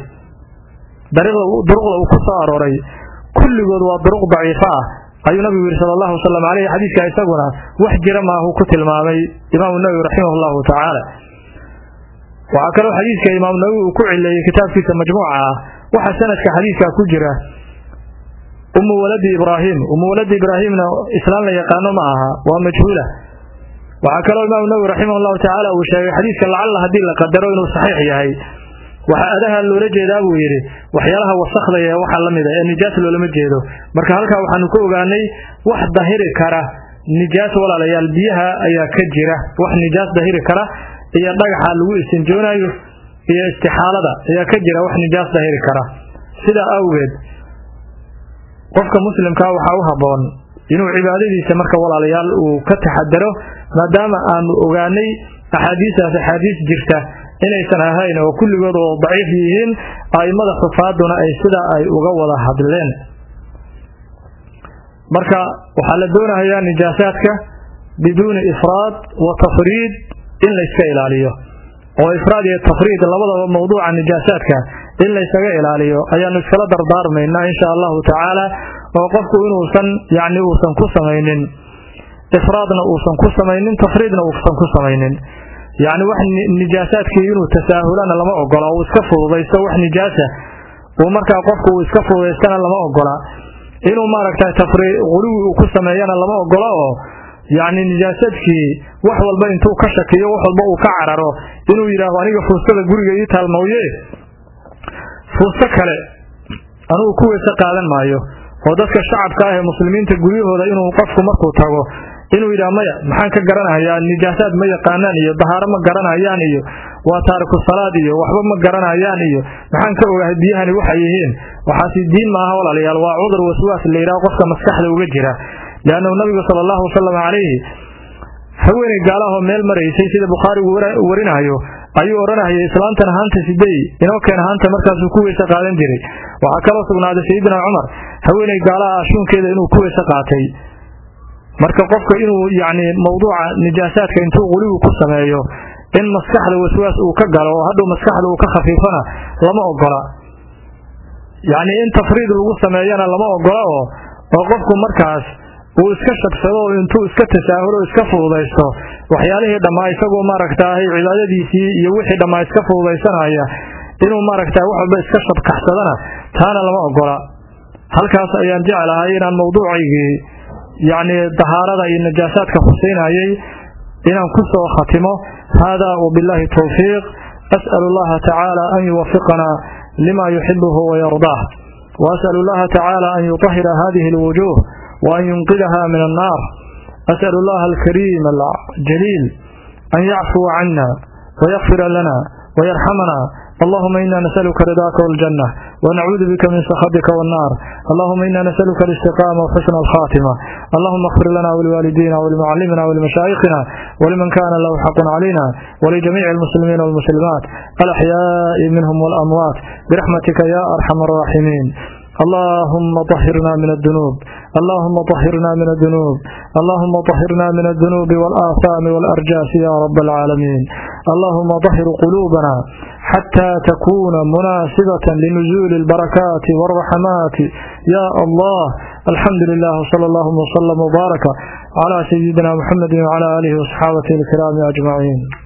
duruqda uu ku soo arooray kulligood waa duruq daciifa ah ayuu nabigu yidhi sala allahu wasalam caleyh xadiidkaa isaguna wax jira maahuu ku tilmaamay imaamu nawowi raximah llahu tacaala waxaa kaloo xadiidka imaamu nawowi uu ku cileeyey kitaabkiisa majmuuca ah waxaa sanadka xadiidkaa ku jira umu waladi ibraahim umu waladi ibraahimna islaan la yaqaano ma aha waa majhuula waxaa kaloo imaamu nawowi raximah llahu tacaala uu sheegay xadiidka lacalla haddii la qadaro inuu saxiix yahay waxaa adaha loola jeedaa buu yidhi waxyaalaha wasakda ee waxaa la mid a ee nijaas loolama jeedo marka halkaa waxaanu ka ogaanay wax dahiri kara nijaas walaalayaal biyaha ayaa ka jira wax nijaas dahiri kara iyo dhagaxa lagu istinjoonayo iyo istixaalada ayaa ka jira wax nijaas dahiri kara sidaa awgeed qofka muslimkaa waxaa u habboon inuu cibaadadiisa marka walaalayaal uu ka taxadaro maadaama aanu ogaanay axaadiistaas axaadiis jirta inaysan ahayn oo kulligood oo daciif yihiin a'immada xufaaduna ay sidaa ay uga wada hadleen marka waxaa la doonayaa nijaasaadka biduuni ifraad wa tafriid in layska ilaaliyo oo ifraad iyo tafriid labadaba mawduuca nijaasaadka in laysaga ilaaliyo ayaanu iskala dardaarmaynaa insha allahu tacaala oo qofku inuusan yacni uusan ku samaynin ifraadna uusan ku samaynin tafriidna uusan ku samaynin yacni wax nijaasaadkii inuu tasaahulana lama ogola uu iska fududaysto wax nijaasa uu markaa qofku uu iska fududaystana lama ogola inuu maaragtay tafri quluwi uu ku sameeyana lama ogola oo yacni nijaasadkii wax walba intuu ka shakiyo wax walba uu ka cararo inuu yidhaahdo aniga fuustada guriga ii taalmawye fuusto kale anugu ku weyse qaadan maayo oo dadka shacabka ah ee muslimiinta guryahooda inuu qofku markuu tago inuu yidhaha maya maxaan ka garanayaa nijaasaad ma yaqaanaan iyo dahaaro ma garanayaan iyo waa taariku salaad iyo waxba ma garanayaan iyo maxaan ka ogahay biyahani waxay yihiin waxaasi diin maaha walaalayaal waa cudur waswaas la yidhaha qofka maskaxda uga jira liannahu nabigu sala allahu wasalam calayhi haweeney gaalahoo meel maraysay sida bukhaarigu warinayo ayuu odhanayay islaantan haanta sidey inoo keen haanta markaasuu ku weyse qaadan jiray waxaa kaloo sugnaaday sayidina cumar haweeney gaalaha ashuunkeeda inuu ku weyse qaatay marka qofka inuu yacni mawduuca nijaasaadka intuu quligu ku sameeyo in maskaxda waswaas uu ka galo oo hadhow maskaxda uu ka khafiifana lama ogola yacni in tafriid lagu sameeyana lama ogola oo oo qofku markaas uu iska shagsado oo intuu iska tasaahulo iska fududaysto waxyaalihii dhammaa isagoo maaragtaahay cibaadadiisii iyo wixii dhammaa iska fududaysanaya inuu maaragtaa wax walba iska shabkaxsadana taana lama ogola halkaas ayaan jeclahay inaan mawduucaygii yacni dahaarada iyo najaasaadka huseynayay inaan ku soo khatimo haadaa wabilaahi towfiiq as'alu allaha tacaala an yuwafiqana lima yuxibuhu wayardaah waas'alu allaha tacaala an yutahira hadihi alwujuuh وأن ينقذها من النار أسأل الله الكريم الجليل أن يعفو عنا ويغفر لنا ويرحمنا اللهم إنا نسألك رضاك والجنة ونعوذ بك من سخطك والنار اللهم إنا نسألك الاستقامة وحسن الخاتمة اللهم اغفر لنا ولوالدينا ولمعلمنا ولمشايخنا ولمن كان له حق علينا ولجميع المسلمين والمسلمات الأحياء منهم والأموات برحمتك يا أرحم الراحمين اللهم طهرنا من الذنوب اللهم طهرنا من الذنوب اللهم طهرنا من الذنوب والآثام والأرجاس يا رب العالمين اللهم طهر قلوبنا حتى تكون مناسبة لنزول البركات والرحمات يا الله الحمد لله صلى الله وسلم وبارك على سيدنا محمد وعلى آله وصحابته الكرام أجمعين